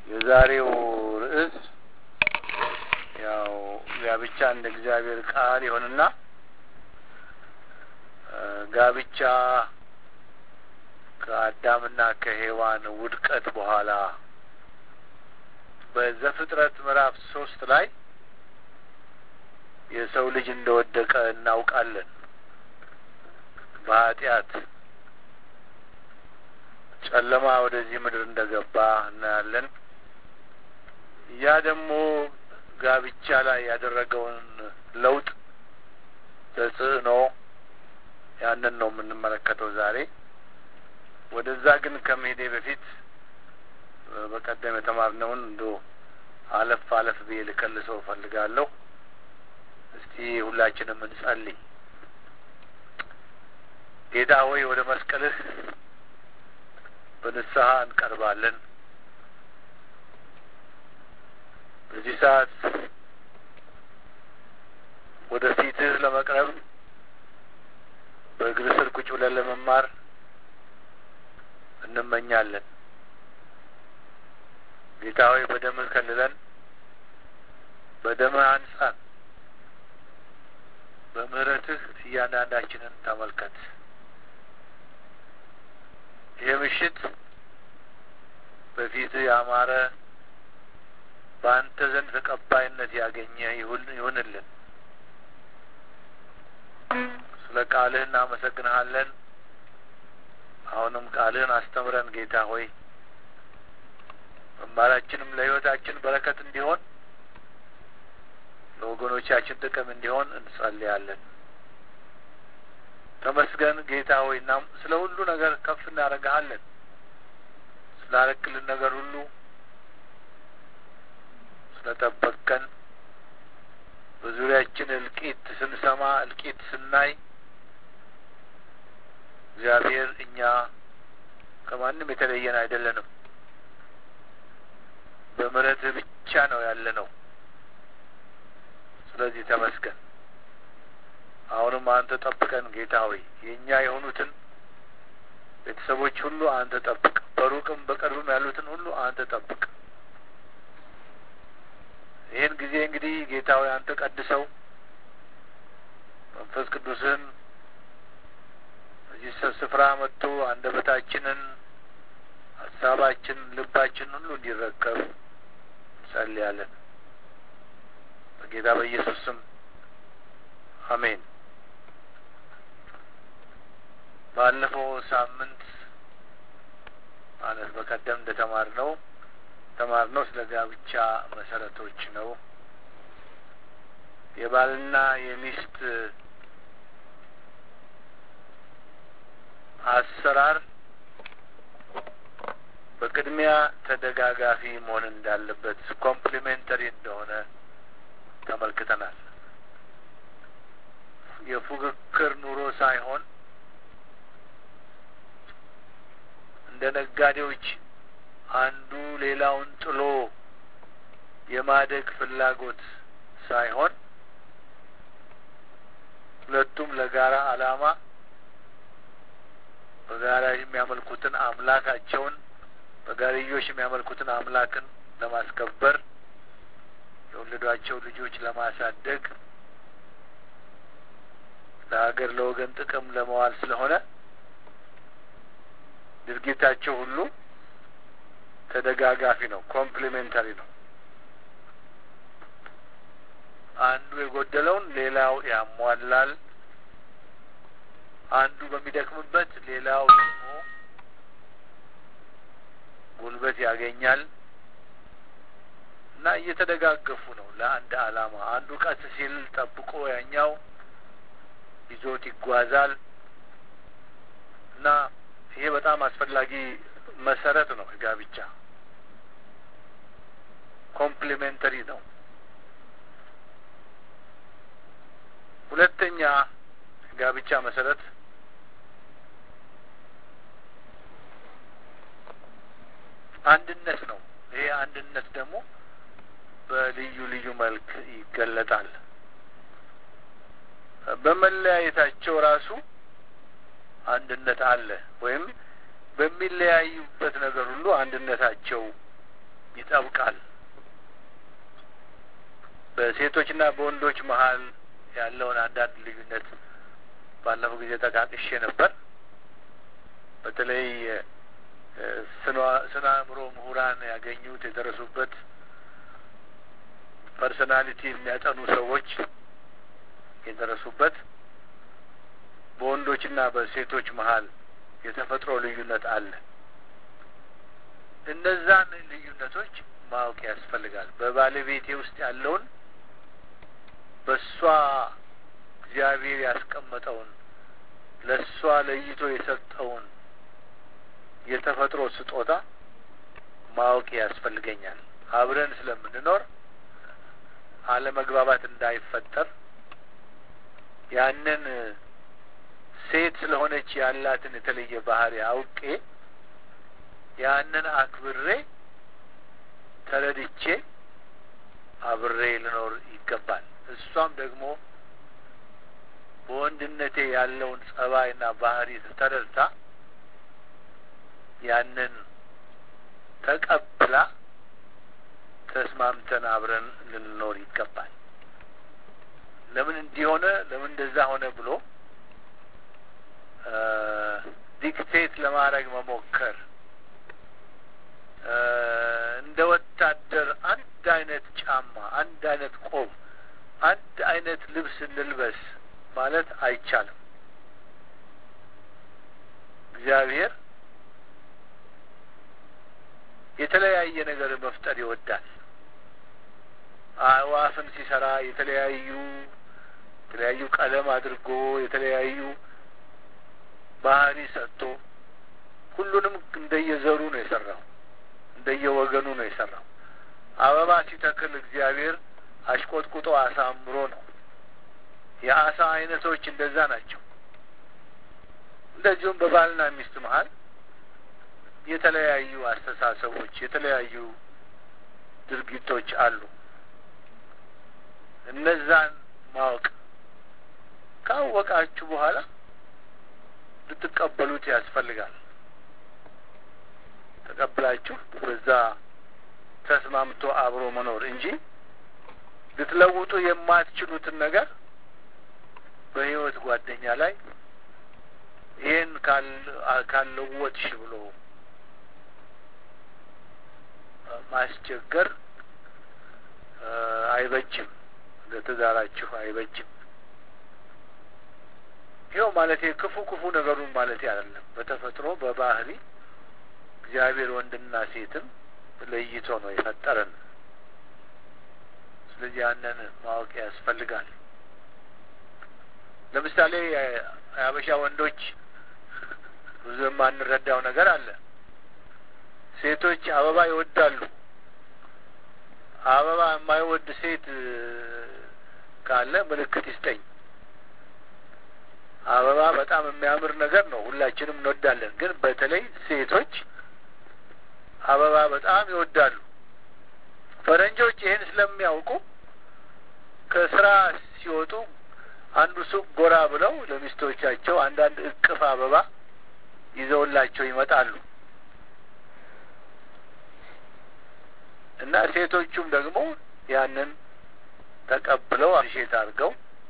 የዛሬው ርዕስ ያው ጋብቻ እንደ እግዚአብሔር ቃል ይሆንና ጋብቻ ከአዳምና ከሔዋን ውድቀት በኋላ በዘፍጥረት ምዕራፍ ሶስት ላይ የሰው ልጅ እንደወደቀ እናውቃለን። በኃጢአት ጨለማ ወደዚህ ምድር እንደገባ እናያለን። ያ ደግሞ ጋብቻ ላይ ያደረገውን ለውጥ ተጽዕኖ ያንን ነው የምንመለከተው ዛሬ። ወደዛ ግን ከመሄዴ በፊት በቀደም የተማርነውን እንዶ አለፍ አለፍ ብዬ ልከልሰው እፈልጋለሁ። እስቲ ሁላችንም እንጸልይ። ጌታ ሆይ ወደ መስቀልህ በንስሐ እንቀርባለን። በዚህ ሰዓት ወደ ፊትህ ለመቅረብ በእግር ስር ቁጭ ብለን ለመማር እንመኛለን። ጌታ ሆይ በደምህ ከልለን፣ በደምህ አንጻን፣ በምህረትህ እያንዳንዳችንን ተመልከት። ይህ ምሽት በፊትህ ያማረ በአንተ ዘንድ ተቀባይነት ያገኘ ይሁንልን። ስለ ቃልህ እናመሰግንሃለን። አሁንም ቃልህን አስተምረን ጌታ ሆይ መማራችንም ለሕይወታችን በረከት እንዲሆን ለወገኖቻችን ጥቅም እንዲሆን እንጸልያለን። ተመስገን ጌታ ሆይ እናም ስለ ሁሉ ነገር ከፍ እናደርግሃለን። ስላረክልን ነገር ሁሉ ስለጠበቅከን በዙሪያችን እልቂት ስንሰማ እልቂት ስናይ እግዚአብሔር እኛ ከማንም የተለየን አይደለንም። በምሕረትህ ብቻ ነው ያለ ነው። ስለዚህ ተመስገን። አሁንም አንተ ጠብቀን ጌታ ሆይ የእኛ የሆኑትን ቤተሰቦች ሁሉ አንተ ጠብቅ። በሩቅም በቅርብም ያሉትን ሁሉ አንተ ጠብቅ። ይህን ጊዜ እንግዲህ ጌታ ሆይ አንተ ቀድሰው መንፈስ ቅዱስን እዚህ ስፍራ መጥቶ አንደበታችንን፣ ሀሳባችንን፣ ልባችንን ሁሉ እንዲረከብ እንጸልያለን። በጌታ በኢየሱስ ስም አሜን። ባለፈው ሳምንት ማለት በቀደም እንደተማርነው ተማርነው ስለ ጋብቻ መሰረቶች ነው። የባልና የሚስት አሰራር በቅድሚያ ተደጋጋፊ መሆን እንዳለበት ኮምፕሊሜንተሪ እንደሆነ ተመልክተናል። የፉክክር ኑሮ ሳይሆን እንደ ነጋዴዎች አንዱ ሌላውን ጥሎ የማደግ ፍላጎት ሳይሆን ሁለቱም ለጋራ ዓላማ በጋራ የሚያመልኩትን አምላካቸውን በጋርዮሽ የሚያመልኩትን አምላክን ለማስከበር የወለዷቸው ልጆች ለማሳደግ ለሀገር ለወገን ጥቅም ለመዋል ስለሆነ ድርጊታቸው ሁሉ ተደጋጋፊ ነው፣ ኮምፕሊሜንታሪ ነው። አንዱ የጎደለውን ሌላው ያሟላል። አንዱ በሚደክምበት ሌላው ደግሞ ጉልበት ያገኛል እና እየተደጋገፉ ነው ለአንድ ዓላማ። አንዱ ቀስ ሲል ጠብቆ ያኛው ይዞት ይጓዛል እና ይሄ በጣም አስፈላጊ መሰረት ነው። ጋብቻ ኮምፕሊሜንተሪ ነው። ሁለተኛ ጋብቻ መሰረት አንድነት ነው። ይሄ አንድነት ደግሞ በልዩ ልዩ መልክ ይገለጣል። በመለያየታቸው ራሱ አንድነት አለ ወይም በሚለያዩበት ነገር ሁሉ አንድነታቸው ይጠብቃል። በሴቶችና በወንዶች መሀል ያለውን አንዳንድ ልዩነት ባለፈው ጊዜ ጠቃቅሼ ነበር። በተለይ ስነ አእምሮ ምሁራን ያገኙት የደረሱበት ፐርሶናሊቲ የሚያጠኑ ሰዎች የደረሱበት በወንዶችና በሴቶች መሀል የተፈጥሮ ልዩነት አለ። እነዛን ልዩነቶች ማወቅ ያስፈልጋል። በባለቤቴ ውስጥ ያለውን በእሷ እግዚአብሔር ያስቀመጠውን ለእሷ ለይቶ የሰጠውን የተፈጥሮ ስጦታ ማወቅ ያስፈልገኛል። አብረን ስለምንኖር አለመግባባት እንዳይፈጠር ያንን ሴት ስለሆነች ያላትን የተለየ ባህሪ አውቄ ያንን አክብሬ ተረድቼ አብሬ ልኖር ይገባል። እሷም ደግሞ በወንድነቴ ያለውን ጸባይና ባህሪ ተረድታ ያንን ተቀብላ ተስማምተን አብረን ልንኖር ይገባል። ለምን እንዲሆነ ለምን እንደዛ ሆነ ብሎ ዲክቴት ለማድረግ መሞከር እንደ ወታደር አንድ አይነት ጫማ፣ አንድ አይነት ቆብ፣ አንድ አይነት ልብስ እንልበስ ማለት አይቻልም። እግዚአብሔር የተለያየ ነገር መፍጠር ይወዳል። አእዋፍን ሲሰራ የተለያዩ የተለያዩ ቀለም አድርጎ የተለያዩ ባህሪ ሰጥቶ ሁሉንም እንደየዘሩ ነው የሰራው፣ እንደየወገኑ ነው የሰራው። አበባ ሲተክል እግዚአብሔር አሽቆጥቁጦ አሳምሮ ነው። የአሳ አይነቶች እንደዛ ናቸው። እንደዚሁም በባልና ሚስት መሀል የተለያዩ አስተሳሰቦች፣ የተለያዩ ድርጊቶች አሉ። እነዛን ማወቅ ካወቃችሁ በኋላ ልትቀበሉት ያስፈልጋል። ተቀብላችሁ በዛ ተስማምቶ አብሮ መኖር እንጂ ልትለውጡ የማትችሉትን ነገር በሕይወት ጓደኛ ላይ ይህን ካልለወጥሽ ብሎ ማስቸገር አይበጅም፣ ለትዳራችሁ አይበጅም። ይኸው ማለት ክፉ ክፉ ነገሩን ማለት አይደለም። በተፈጥሮ በባህሪ እግዚአብሔር ወንድና ሴትን ለይቶ ነው የፈጠረን። ስለዚህ ያንን ማወቅ ያስፈልጋል። ለምሳሌ የሀበሻ ወንዶች ብዙ የማንረዳው ነገር አለ። ሴቶች አበባ ይወዳሉ። አበባ የማይወድ ሴት ካለ ምልክት ይስጠኝ። አበባ በጣም የሚያምር ነገር ነው፣ ሁላችንም እንወዳለን። ግን በተለይ ሴቶች አበባ በጣም ይወዳሉ። ፈረንጆች ይህን ስለሚያውቁ ከስራ ሲወጡ አንዱ ሱቅ ጎራ ብለው ለሚስቶቻቸው አንዳንድ እቅፍ አበባ ይዘውላቸው ይመጣሉ እና ሴቶቹም ደግሞ ያንን ተቀብለው አሽት አድርገው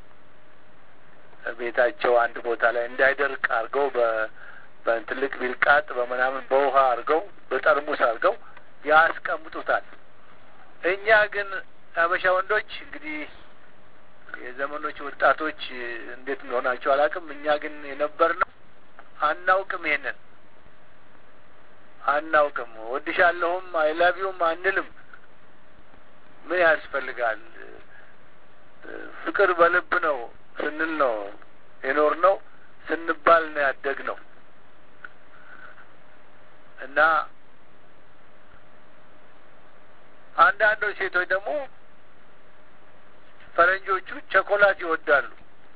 ቤታቸው አንድ ቦታ ላይ እንዳይደርቅ አድርገው በትልቅ ቢልቃጥ በምናምን በውሃ አድርገው በጠርሙስ አድርገው ያስቀምጡታል። እኛ ግን አበሻ ወንዶች እንግዲህ የዘመኖች ወጣቶች እንዴት እንደሆናቸው አላውቅም። እኛ ግን የነበርነው አናውቅም፣ ይሄንን አናውቅም። ወድሻለሁም አይላቢውም አንልም። ምን ያስፈልጋል? ፍቅር በልብ ነው ስንል ነው የኖር ነው ስንባል ነው ያደግ ነው እና አንዳንዶች ሴቶች ደግሞ ፈረንጆቹ ቸኮላት ይወዳሉ።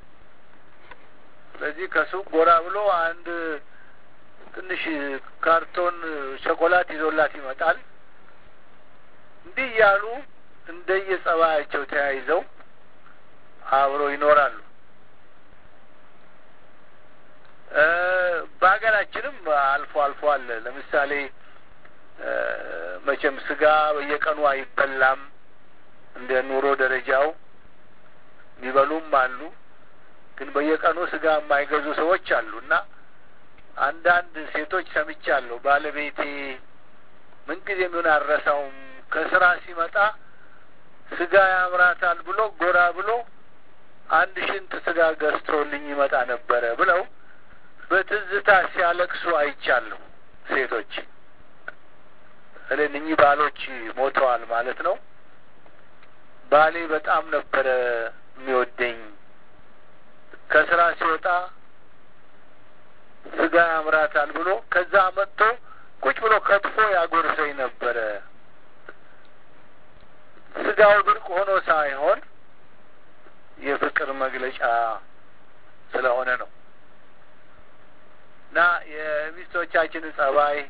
ስለዚህ ከሱቅ ጎራ ብሎ አንድ ትንሽ ካርቶን ቸኮላት ይዞላት ይመጣል። እንዲህ እያሉ እንደየጸባያቸው ተያይዘው አብረው ይኖራሉ። በሀገራችንም አልፎ አልፎ አለ። ለምሳሌ መቼም ስጋ በየቀኑ አይበላም። እንደ ኑሮ ደረጃው የሚበሉም አሉ። ግን በየቀኑ ስጋ የማይገዙ ሰዎች አሉ እና አንዳንድ ሴቶች ሰምቻለሁ። ባለቤቴ ምንጊዜ ምን አረሳውም ከስራ ሲመጣ ስጋ ያምራታል ብሎ ጎራ ብሎ አንድ ሽንት ስጋ ገዝቶልኝ ይመጣ ነበረ ብለው በትዝታ ሲያለቅሱ አይቻለሁ። ሴቶች እኔ እኚህ ባሎች ሞተዋል ማለት ነው። ባሌ በጣም ነበረ የሚወደኝ። ከስራ ሲወጣ ስጋ ያምራታል ብሎ ከዛ መጥቶ ቁጭ ብሎ ከትፎ ያጎርሰኝ ነበረ። ስጋው ድርቅ ሆኖ ሳይሆን የፍቅር መግለጫ ስለሆነ ነው። እና የሚስቶቻችንን ጸባይ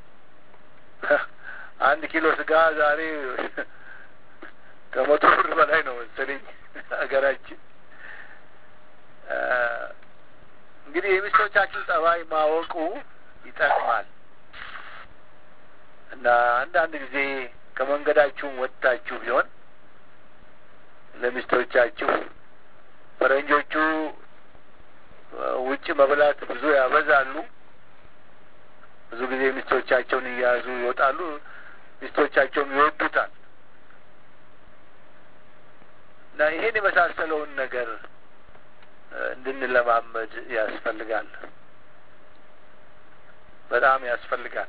አንድ ኪሎ ስጋ ዛሬ ከመቶ ብር በላይ ነው መሰለኝ ሀገራችን። እንግዲህ የሚስቶቻችን ጸባይ ማወቁ ይጠቅማል እና አንዳንድ ጊዜ ከመንገዳችሁም ወጥታችሁ ቢሆን ለሚስቶቻችሁ ፈረንጆቹ ውጭ መብላት ብዙ ያበዛሉ። ብዙ ጊዜ ሚስቶቻቸውን እያያዙ ይወጣሉ። ሚስቶቻቸውም ይወዱታል እና ይሄን የመሳሰለውን ነገር እንድንለማመድ ያስፈልጋል። በጣም ያስፈልጋል።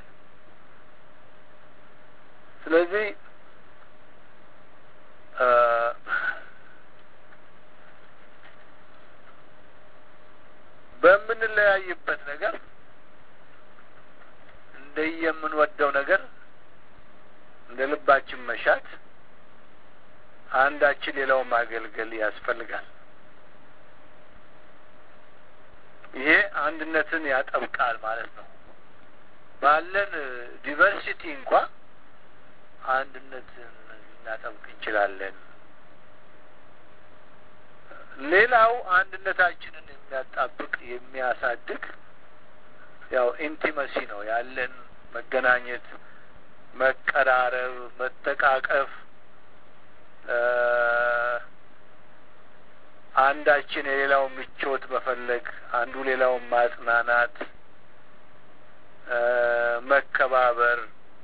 ስለዚህ በምንለያይበት ነገር እንደየምንወደው ነገር እንደ ልባችን መሻት አንዳችን ሌላውን ማገልገል ያስፈልጋል። ይሄ አንድነትን ያጠብቃል ማለት ነው። ባለን ዲቨርሲቲ እንኳ አንድነትን ልናጠብቅ እንችላለን። ሌላው አንድነታችንን የሚያጣብቅ የሚያሳድግ ያው ኢንቲመሲ ነው። ያለን መገናኘት፣ መቀራረብ፣ መተቃቀፍ አንዳችን የሌላውን ምቾት መፈለግ፣ አንዱ ሌላውን ማጽናናት፣ መከባበር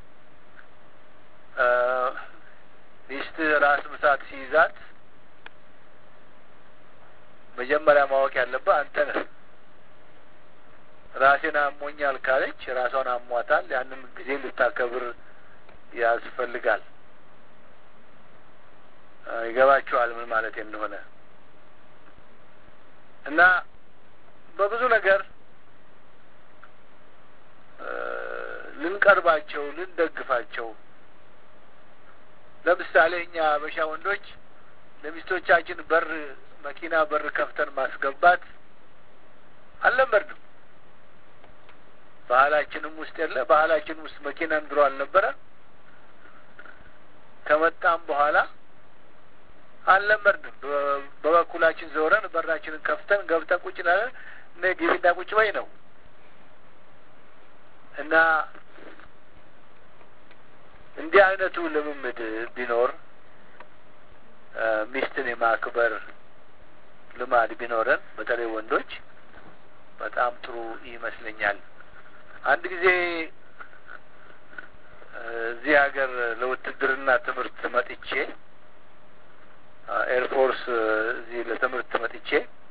ሚስት ራስ ምታት ሲይዛት መጀመሪያ ማወቅ ያለብህ አንተ ነህ። ራሴን አሞኛል ካለች ራሷን አሟታል። ያንን ጊዜ ልታከብር ያስፈልጋል። ይገባችኋል ምን ማለት እንደሆነ እና በብዙ ነገር ልንቀርባቸው፣ ልንደግፋቸው ለምሳሌ እኛ አበሻ ወንዶች ለሚስቶቻችን በር መኪና በር ከፍተን ማስገባት አልለመድንም። ባህላችንም ውስጥ የለ። ባህላችን ውስጥ መኪናን ድሮ አልነበረ። ከመጣም በኋላ አልለመድንም። በበኩላችን ዘውረን በራችንን ከፍተን ገብተን ቁጭ ላለን እነ ግቢና ቁጭ በይ ነው እና እንዲህ አይነቱ ልምምድ ቢኖር ሚስትን የማክበር ልማድ ቢኖረን በተለይ ወንዶች በጣም ጥሩ ይመስለኛል። አንድ ጊዜ እዚህ ሀገር ለውትድርና ትምህርት መጥቼ ኤርፎርስ እዚህ ለትምህርት መጥቼ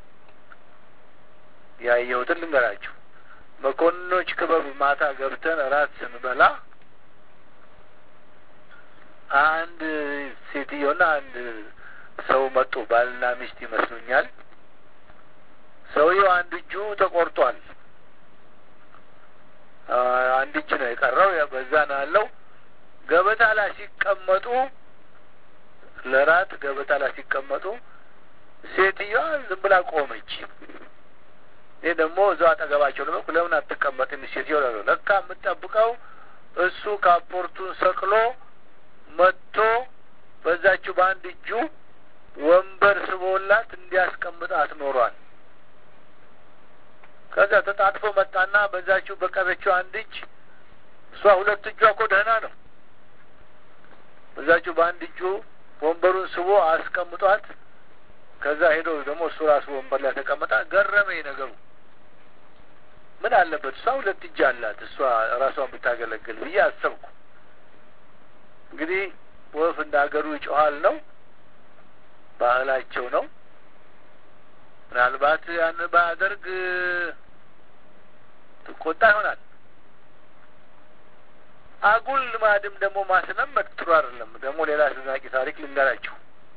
ያየሁትን ልንገራችሁ። መኮንኖች ክበብ ማታ ገብተን እራት ስንበላ አንድ ሴትዮና አንድ ሰው መጡ። ባልና ሚስት ይመስሉኛል። ሰውየው አንድ እጁ ተቆርጧል። አንድ እጅ ነው የቀረው። በዛ ነው ያለው። ገበታ ላይ ሲቀመጡ ለራት ገበታ ላይ ሲቀመጡ ሴትዮዋ ዝም ብላ ቆመች። ይህ ደግሞ እዛው አጠገባቸው ደግሞ ለምን አትቀመጥም ሴትዮ? ለካ የምጠብቀው እሱ ካፖርቱን ሰቅሎ መጥቶ በዛችው በአንድ እጁ ወንበር ስቦላት እንዲያስቀምጣት ኖሯል። ከዛ ተጣጥፎ መጣና በዛችው በቀረችው አንድ እጅ እሷ ሁለት እጇ እኮ ደህና ነው። እዛችሁ በአንድ እጁ ወንበሩን ስቦ አስቀምጧት ከዛ ሄዶ ደግሞ እሱ ራሱ ወንበር ላይ ተቀመጣ። ገረመኝ ነገሩ። ምን አለበት እሷ ሁለት እጅ አላት እሷ ራሷን ብታገለግል ብዬ አሰብኩ። እንግዲህ ወፍ እንደ ሀገሩ ይጮሃል ነው፣ ባህላቸው ነው። ምናልባት ያን ባያደርግ ትቆጣ ይሆናል። አጉል ልማድም ደግሞ ማስለመድ ጥሩ አይደለም። ደግሞ ሌላ አስደናቂ ታሪክ ልንገራችሁ።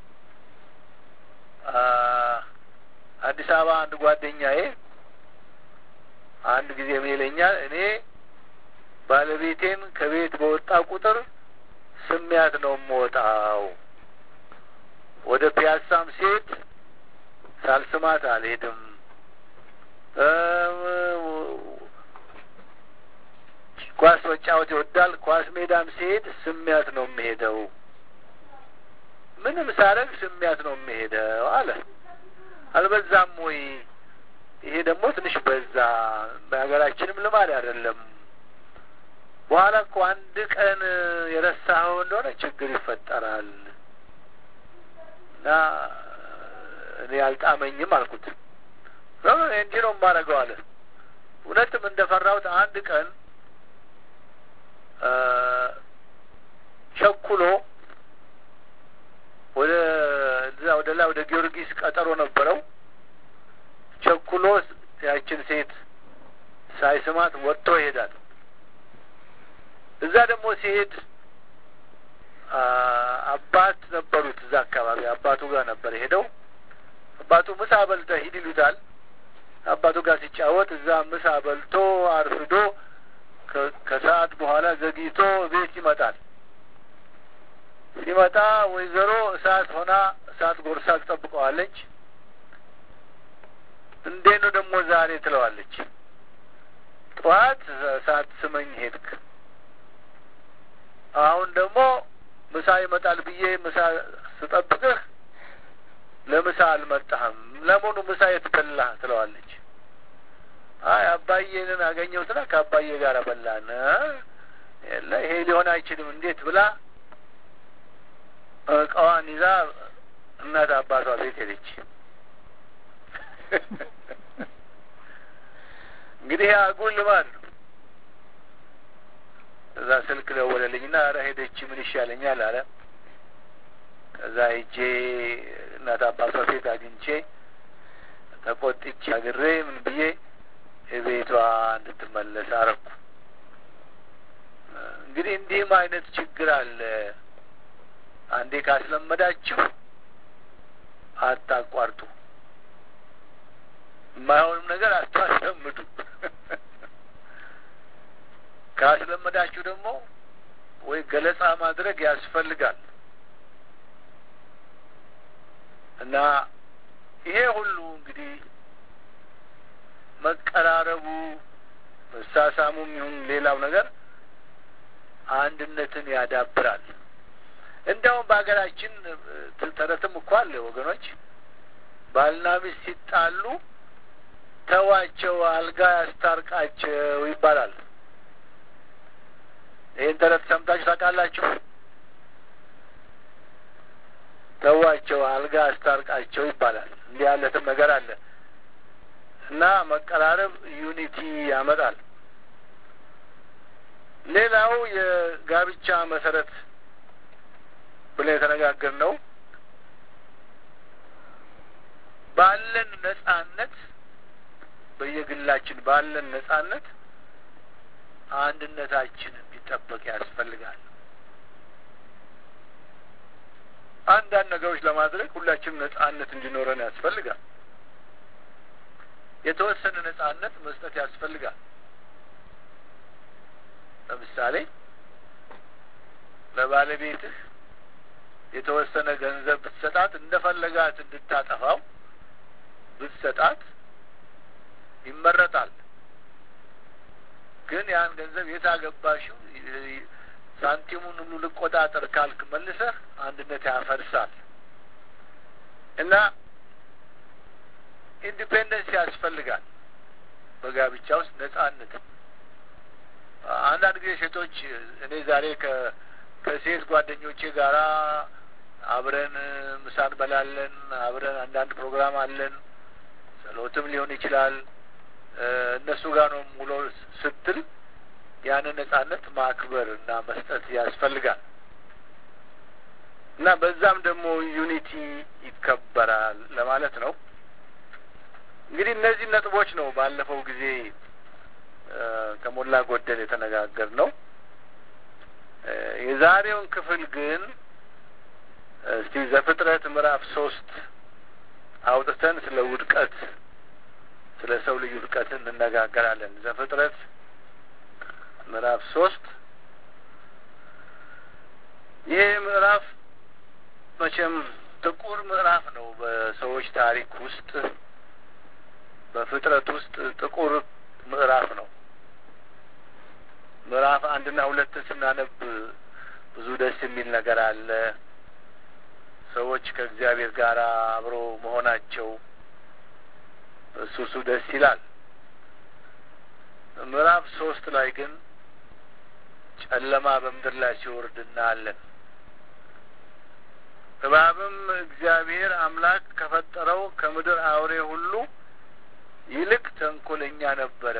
አዲስ አበባ አንድ ጓደኛዬ አንድ ጊዜ ምን ይለኛል፣ እኔ ባለቤቴን ከቤት በወጣ ቁጥር ስሚያት ነው የምወጣው። ወደ ፒያሳም ሴት ሳልስማት አልሄድም። ኳስ መጫወት ይወዳል። ኳስ ሜዳም ሲሄድ ስሚያት ነው የምሄደው። ምንም ሳረግ ስሚያት ነው የምሄደው አለ። አልበዛም ወይ? ይሄ ደግሞ ትንሽ በዛ። በሀገራችንም ልማድ አይደለም። በኋላ እኮ አንድ ቀን የረሳኸው እንደሆነ ችግር ይፈጠራል እና እኔ አልጣመኝም አልኩት። እንዲህ ነው የማደርገው አለ። እውነትም እንደፈራሁት አንድ ቀን ቸኩሎ ወደ እዛ ወደ ላይ ወደ ጊዮርጊስ ቀጠሮ ነበረው። ቸኩሎ ያችን ሴት ሳይስማት ወጥቶ ይሄዳል። እዛ ደግሞ ሲሄድ አባት ነበሩት እዛ አካባቢ አባቱ ጋር ነበር ሄደው አባቱ ምሳ በልተህ ሂድ ይሉታል። አባቱ ጋር ሲጫወት እዛ ምሳ በልቶ አርፍዶ ከሰዓት በኋላ ዘግይቶ ቤት ይመጣል። ሲመጣ ወይዘሮ እሳት ሆና እሳት ጎርሳ ትጠብቀዋለች። እንዴት ነው ደግሞ ዛሬ ትለዋለች። ጠዋት እሳት ስመኝ ሄድክ፣ አሁን ደግሞ ምሳ ይመጣል ብዬ ምሳ ስጠብቅህ ለምሳ አልመጣህም። ለመሆኑ ምሳ የት በላህ? ትለዋለች። አይ አባዬንን አገኘሁትና ከአባዬ ጋር በላን። የለ ይሄ ሊሆን አይችልም እንዴት ብላ እቃዋን ይዛ እናት አባቷ ቤት ሄደች። እንግዲህ አጉል ልማድ ነው። እዛ ስልክ ደወለልኝና ኧረ ሄደች ምን ይሻለኛል አለ። ከዛ ሄጄ እናት አባቷ ቤት አግኝቼ ተቆጥቼ አግሬ ምን ብዬ ቤቷ እንድትመለስ አረኩ። እንግዲህ እንዲህም አይነት ችግር አለ። አንዴ ካስለመዳችሁ አታቋርጡ። የማይሆንም ነገር አታስለምዱ። ካስለመዳችሁ ደግሞ ወይ ገለጻ ማድረግ ያስፈልጋል እና ይሄ ሁሉ እንግዲህ መቀራረቡ መሳሳሙም ይሁን ሌላው ነገር አንድነትን ያዳብራል። እንዲያውም በሀገራችን ተረትም እኮ አለ ወገኖች፣ ባልና ሚስት ሲጣሉ ተዋቸው፣ አልጋ ያስታርቃቸው ይባላል። ይህን ተረት ሰምታችሁ ታውቃላችሁ? ተዋቸው፣ አልጋ ያስታርቃቸው ይባላል። እንዲህ ያለትም ነገር አለ እና መቀራረብ ዩኒቲ ያመጣል። ሌላው የጋብቻ መሰረት ብለን የተነጋገርነው ባለን ነጻነት በየግላችን ባለን ነጻነት አንድነታችን እንዲጠበቅ ያስፈልጋል። አንዳንድ ነገሮች ለማድረግ ሁላችንም ነጻነት እንዲኖረን ያስፈልጋል። የተወሰነ ነጻነት መስጠት ያስፈልጋል። ለምሳሌ ለባለቤትህ የተወሰነ ገንዘብ ብትሰጣት እንደፈለጋት እንድታጠፋው ብትሰጣት ይመረጣል። ግን ያን ገንዘብ የት አገባሽው ሳንቲሙን ሁሉ ልቆጣጠር ካልክ መልሰህ አንድነት ያፈርሳል እና ኢንዲፔንደንስ ያስፈልጋል። በጋብቻ ውስጥ ነጻነት። አንዳንድ ጊዜ ሴቶች እኔ ዛሬ ከሴት ጓደኞቼ ጋራ አብረን ምሳ እንበላለን፣ አብረን አንዳንድ ፕሮግራም አለን፣ ጸሎትም ሊሆን ይችላል። እነሱ ጋር ነው ሙሎ ስትል ያንን ነጻነት ማክበር እና መስጠት ያስፈልጋል እና በዛም ደግሞ ዩኒቲ ይከበራል ለማለት ነው። እንግዲህ እነዚህ ነጥቦች ነው ባለፈው ጊዜ ከሞላ ጎደል የተነጋገር ነው። የዛሬውን ክፍል ግን እስቲ ዘፍጥረት ምዕራፍ ሶስት አውጥተን ስለ ውድቀት ስለ ሰው ልዩ ውድቀት እንነጋገራለን። ዘፍጥረት ምዕራፍ ሶስት ይህ ምዕራፍ መቼም ጥቁር ምዕራፍ ነው በሰዎች ታሪክ ውስጥ በፍጥረት ውስጥ ጥቁር ምዕራፍ ነው። ምዕራፍ አንድና ሁለትን ስናነብ ብዙ ደስ የሚል ነገር አለ። ሰዎች ከእግዚአብሔር ጋር አብሮ መሆናቸው እሱ እሱ ደስ ይላል። ምዕራፍ ሶስት ላይ ግን ጨለማ በምድር ላይ ሲወርድ እናያለን። እባብም እግዚአብሔር አምላክ ከፈጠረው ከምድር አውሬ ሁሉ ይልቅ ተንኮለኛ ነበረ።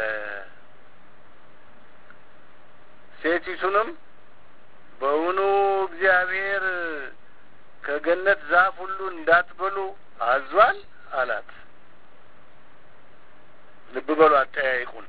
ሴቲቱንም በውኑ እግዚአብሔር ከገነት ዛፍ ሁሉ እንዳትበሉ አዟል አላት። ልብ በሉ አጠያይቁን።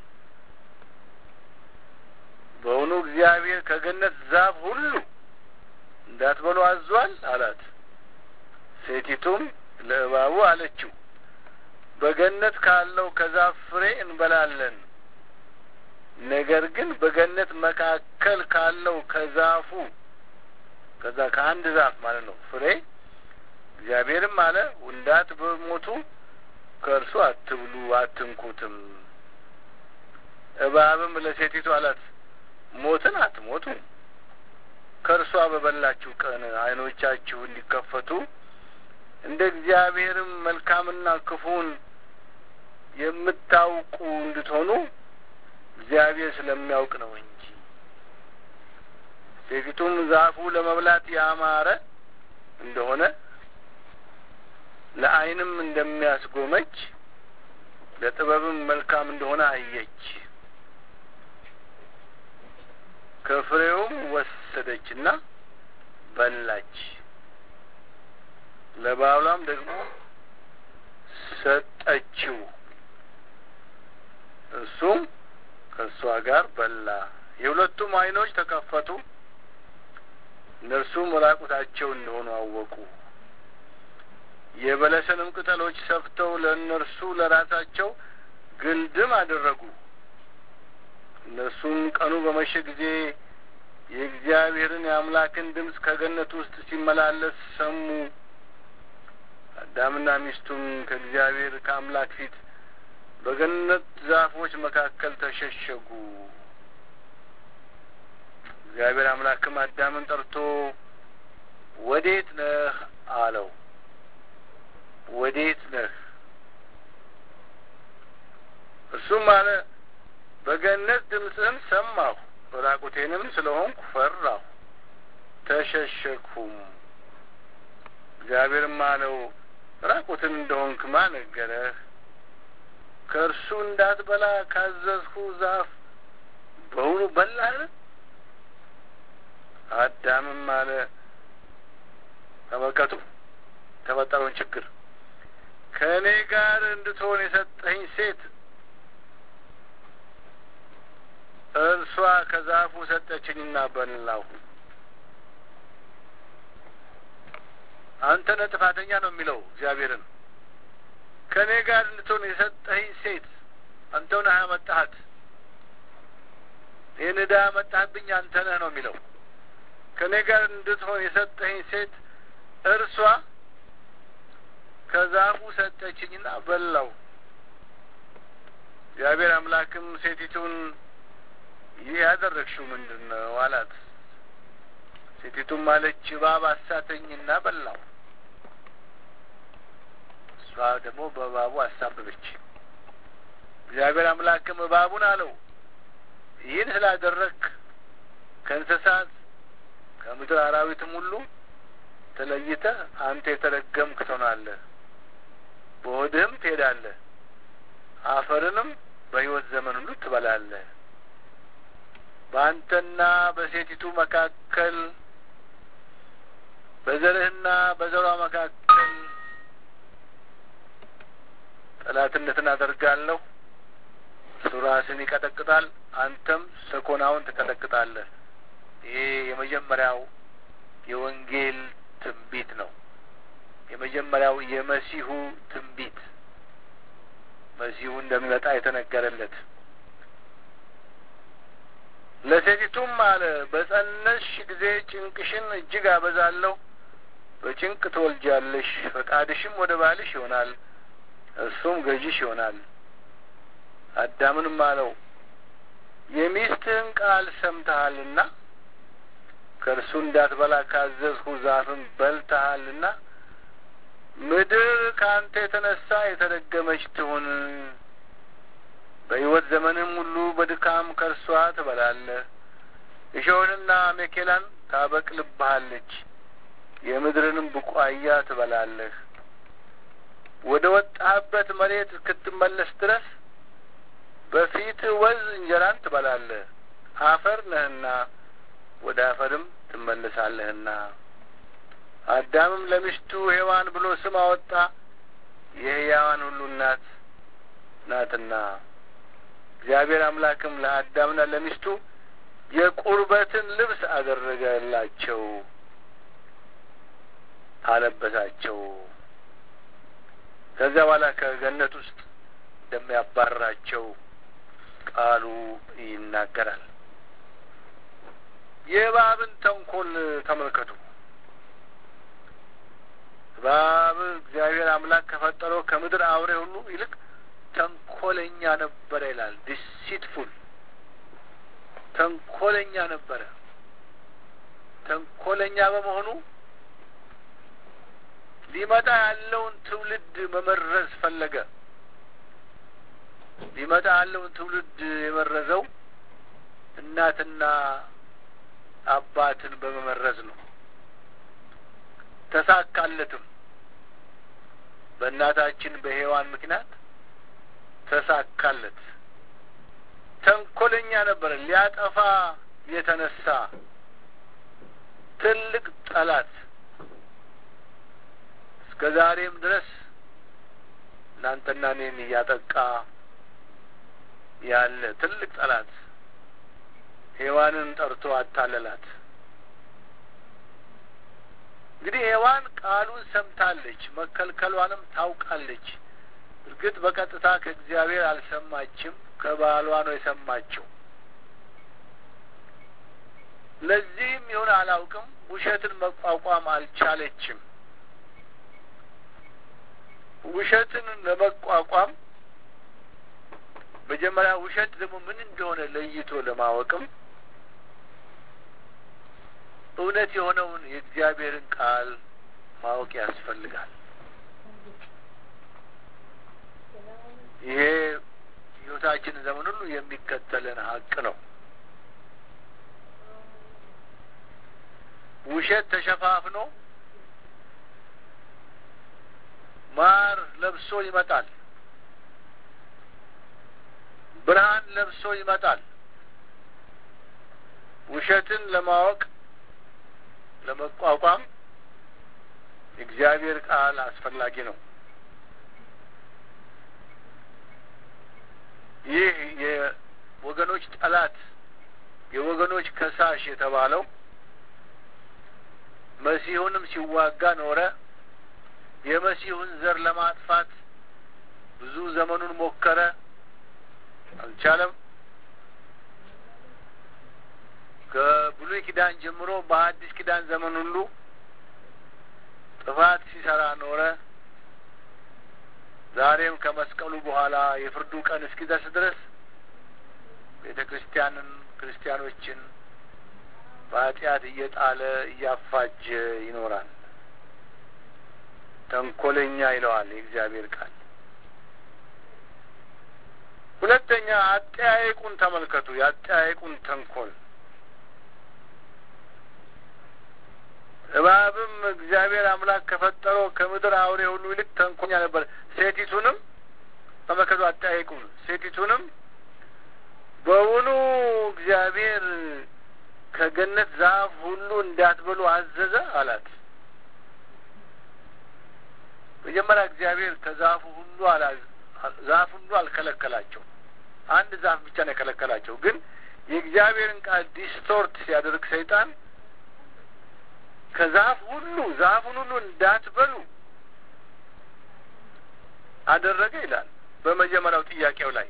በውኑ እግዚአብሔር ከገነት ዛፍ ሁሉ እንዳትበሉ አዟል አላት። ሴቲቱም ለእባቡ አለችው በገነት ካለው ከዛፍ ፍሬ እንበላለን። ነገር ግን በገነት መካከል ካለው ከዛፉ ከዛ ከአንድ ዛፍ ማለት ነው ፍሬ እግዚአብሔርም አለ እንዳትሞቱ ከእርሱ አትብሉ አትንኩትም። እባብም ለሴቲቱ አላት ሞትን አትሞቱ፣ ከእርሷ በበላችሁ ቀን ዓይኖቻችሁ እንዲከፈቱ እንደ እግዚአብሔርም መልካምና ክፉን የምታውቁ እንድትሆኑ እግዚአብሔር ስለሚያውቅ ነው እንጂ። ሴቲቱም ዛፉ ለመብላት ያማረ እንደሆነ ለዓይንም እንደሚያስጎመጅ ለጥበብም መልካም እንደሆነ አየች። ከፍሬውም ወሰደችና በላች። ለባሏም ደግሞ ሰጠችው። እሱም ከእሷ ጋር በላ። የሁለቱም ዓይኖች ተከፈቱ፣ እነርሱም ራቁታቸው እንደሆኑ አወቁ። የበለስንም ቅጠሎች ሰፍተው ለእነርሱ ለራሳቸው ግልድም አደረጉ። እነርሱም ቀኑ በመሸ ጊዜ የእግዚአብሔርን የአምላክን ድምፅ ከገነት ውስጥ ሲመላለስ ሰሙ። አዳምና ሚስቱም ከእግዚአብሔር ከአምላክ ፊት በገነት ዛፎች መካከል ተሸሸጉ። እግዚአብሔር አምላክም አዳምን ጠርቶ ወዴት ነህ አለው። ወዴት ነህ? እርሱም አለ በገነት ድምፅህን ሰማሁ፣ ራቁቴንም ስለሆንኩ ፈራሁ፣ ተሸሸግሁም። እግዚአብሔርም አለው ራቁትን እንደሆንክ ማን ነገረህ? ከእርሱ እንዳትበላ ካዘዝሁ ዛፍ በውኑ በላህ? አዳምም አለ ተመልከቱ የተፈጠረውን ችግር ከእኔ ጋር እንድትሆን የሰጠኝ ሴት እርሷ ከዛፉ ሰጠችኝና በላሁ። አንተ ነህ ጥፋተኛ ነው የሚለው እግዚአብሔርን። ከእኔ ጋር እንድትሆን የሰጠኝ ሴት አንተው ነህ ያመጣሃት። ይህን ዕዳ ያመጣህብኝ አንተ ነህ ነው የሚለው። ከእኔ ጋር እንድትሆን የሰጠኝ ሴት እርሷ ከዛፉ ሰጠችኝና በላው። እግዚአብሔር አምላክም ሴቲቱን ይህ ያደረግሽው ምንድን ነው አላት። ሴቲቱም አለች እባብ አሳተኝና በላው። እሷ ደግሞ በእባቡ አሳበበች። እግዚአብሔር አምላክም እባቡን አለው ይህን ስላደረግክ ከእንስሳት ከምድር አራዊትም ሁሉ ተለይተህ አንተ የተረገምክ ትሆናለህ፣ በሆድህም ትሄዳለህ፣ አፈርንም በሕይወት ዘመን ሁሉ ትበላለህ። በአንተና በሴቲቱ መካከል በዘርህና በዘሯ መካከል ጠላትነትን አደርጋለሁ። እርሱ ራስን ይቀጠቅጣል፣ አንተም ሰኮናውን ትቀጠቅጣለህ። ይሄ የመጀመሪያው የወንጌል ትንቢት ነው። የመጀመሪያው የመሲሁ ትንቢት መሲሁ እንደሚመጣ የተነገረለት ለሴቲቱም አለ በጸነስሽ ጊዜ ጭንቅሽን እጅግ አበዛለሁ፣ በጭንቅ ትወልጃለሽ፣ ፈቃድሽም ወደ ባልሽ ይሆናል፣ እርሱም ገዥሽ ይሆናል። አዳምንም አለው የሚስትህን ቃል ሰምተሃልና ከእርሱ እንዳትበላ ካዘዝሁ ዛፍን በልተሃልና ምድር ከአንተ የተነሳ የተረገመች ትሁን በሕይወት ዘመንም ሁሉ በድካም ከእርሷ ትበላለህ። እሾህንና አሜኬላን ታበቅልብሃለች፣ የምድርንም ቡቋያ ትበላለህ። ወደ ወጣህበት መሬት እስክትመለስ ድረስ በፊት ወዝ እንጀራን ትበላለህ፣ አፈር ነህና ወደ አፈርም ትመለሳለህና። አዳምም ለሚስቱ ሔዋን ብሎ ስም አወጣ፣ የሕያዋን ሁሉ እናት ናትና። እግዚአብሔር አምላክም ለአዳምና ለሚስቱ የቁርበትን ልብስ አደረገላቸው፣ አለበሳቸው። ከዚያ በኋላ ከገነት ውስጥ እንደሚያባርራቸው ቃሉ ይናገራል። የእባብን ተንኮል ተመልከቱ። እባብ እግዚአብሔር አምላክ ከፈጠረው ከምድር አውሬ ሁሉ ይልቅ ተንኮለኛ ነበረ ይላል። ዲሲትፉል ተንኮለኛ ነበረ። ተንኮለኛ በመሆኑ ሊመጣ ያለውን ትውልድ መመረዝ ፈለገ። ሊመጣ ያለውን ትውልድ የመረዘው እናትና አባትን በመመረዝ ነው። ተሳካለትም። በእናታችን በሔዋን ምክንያት ተሳካለት። ተንኮለኛ ነበረ። ሊያጠፋ የተነሳ ትልቅ ጠላት እስከ ዛሬም ድረስ እናንተና እኔን እያጠቃ ያለ ትልቅ ጠላት ሔዋንን ጠርቶ አታለላት። እንግዲህ ሔዋን ቃሉን ሰምታለች፣ መከልከሏንም ታውቃለች። እርግጥ በቀጥታ ከእግዚአብሔር አልሰማችም፣ ከባሏ ነው የሰማችው። ለዚህም ይሁን አላውቅም፣ ውሸትን መቋቋም አልቻለችም። ውሸትን ለመቋቋም መጀመሪያ ውሸት ደግሞ ምን እንደሆነ ለይቶ ለማወቅም እውነት የሆነውን የእግዚአብሔርን ቃል ማወቅ ያስፈልጋል። ይሄ ሕይወታችን ዘመን ሁሉ የሚከተለን ሀቅ ነው። ውሸት ተሸፋፍኖ ማር ለብሶ ይመጣል። ብርሃን ለብሶ ይመጣል። ውሸትን ለማወቅ ለመቋቋም የእግዚአብሔር ቃል አስፈላጊ ነው። ይህ የወገኖች ጠላት የወገኖች ከሳሽ የተባለው መሲሁንም ሲዋጋ ኖረ። የመሲሁን ዘር ለማጥፋት ብዙ ዘመኑን ሞከረ፣ አልቻለም። ከብሉይ ኪዳን ጀምሮ በሐዲስ ኪዳን ዘመን ሁሉ ጥፋት ሲሰራ ኖረ። ዛሬም ከመስቀሉ በኋላ የፍርዱ ቀን እስኪደርስ ድረስ ቤተ ክርስቲያንን ክርስቲያኖችን በኃጢአት እየጣለ እያፋጀ ይኖራል። ተንኮለኛ ይለዋል የእግዚአብሔር ቃል። ሁለተኛ አጠያየቁን ተመልከቱ። የአጠያየቁን ተንኮል እባብም እግዚአብሔር አምላክ ከፈጠረው ከምድር አውሬ ሁሉ ይልቅ ተንኮኛ ነበር። ሴቲቱንም ተመከቱ፣ አጠያይቁም። ሴቲቱንም በውኑ እግዚአብሔር ከገነት ዛፍ ሁሉ እንዳትበሉ አዘዘ አላት። መጀመሪያ እግዚአብሔር ከዛፉ ሁሉ አላ ዛፍ ሁሉ አልከለከላቸው። አንድ ዛፍ ብቻ ነው የከለከላቸው። ግን የእግዚአብሔርን ቃል ዲስቶርት ሲያደርግ ሰይጣን ከዛፍ ሁሉ ዛፉን ሁሉ እንዳትበሉ አደረገ ይላል። በመጀመሪያው ጥያቄው ላይ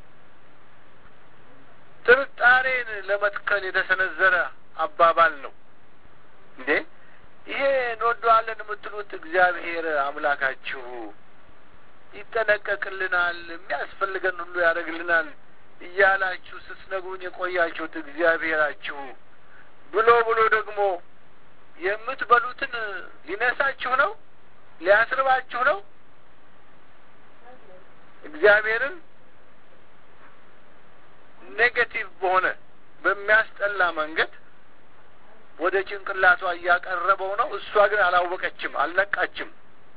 ጥርጣሬን ለመትከል የተሰነዘረ አባባል ነው። እንዴ ይሄ እንወደዋለን የምትሉት እግዚአብሔር አምላካችሁ ይጠነቀቅልናል፣ የሚያስፈልገን ሁሉ ያደርግልናል እያላችሁ ስትነግሩኝ የቆያችሁት እግዚአብሔራችሁ ብሎ ብሎ ደግሞ የምትበሉትን ሊነሳችሁ ነው? ሊያስርባችሁ ነው? እግዚአብሔርን ኔጌቲቭ በሆነ በሚያስጠላ መንገድ ወደ ጭንቅላቷ እያቀረበው ነው። እሷ ግን አላወቀችም፣ አልነቃችም።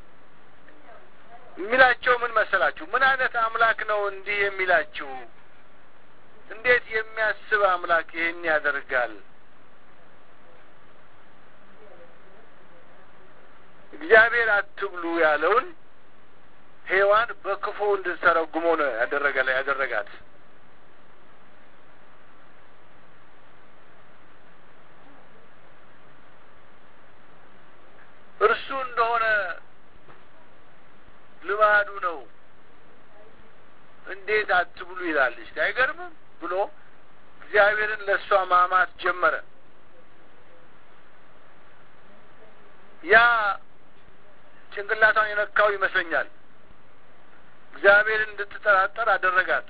የሚላቸው ምን መሰላችሁ? ምን አይነት አምላክ ነው እንዲህ የሚላችሁ? እንዴት የሚያስብ አምላክ ይህን ያደርጋል? እግዚአብሔር አትብሉ ያለውን ሔዋን በክፉ እንድትተረጉሞ ነው ያደረገ ያደረጋት። እርሱ እንደሆነ ልማዱ ነው። እንዴት አትብሉ ይላል። እስቲ አይገርምም? ብሎ እግዚአብሔርን ለእሷ ማማት ጀመረ። ያ ጭንቅላቷን የነካው ይመስለኛል። እግዚአብሔርን እንድትጠራጠር አደረጋት።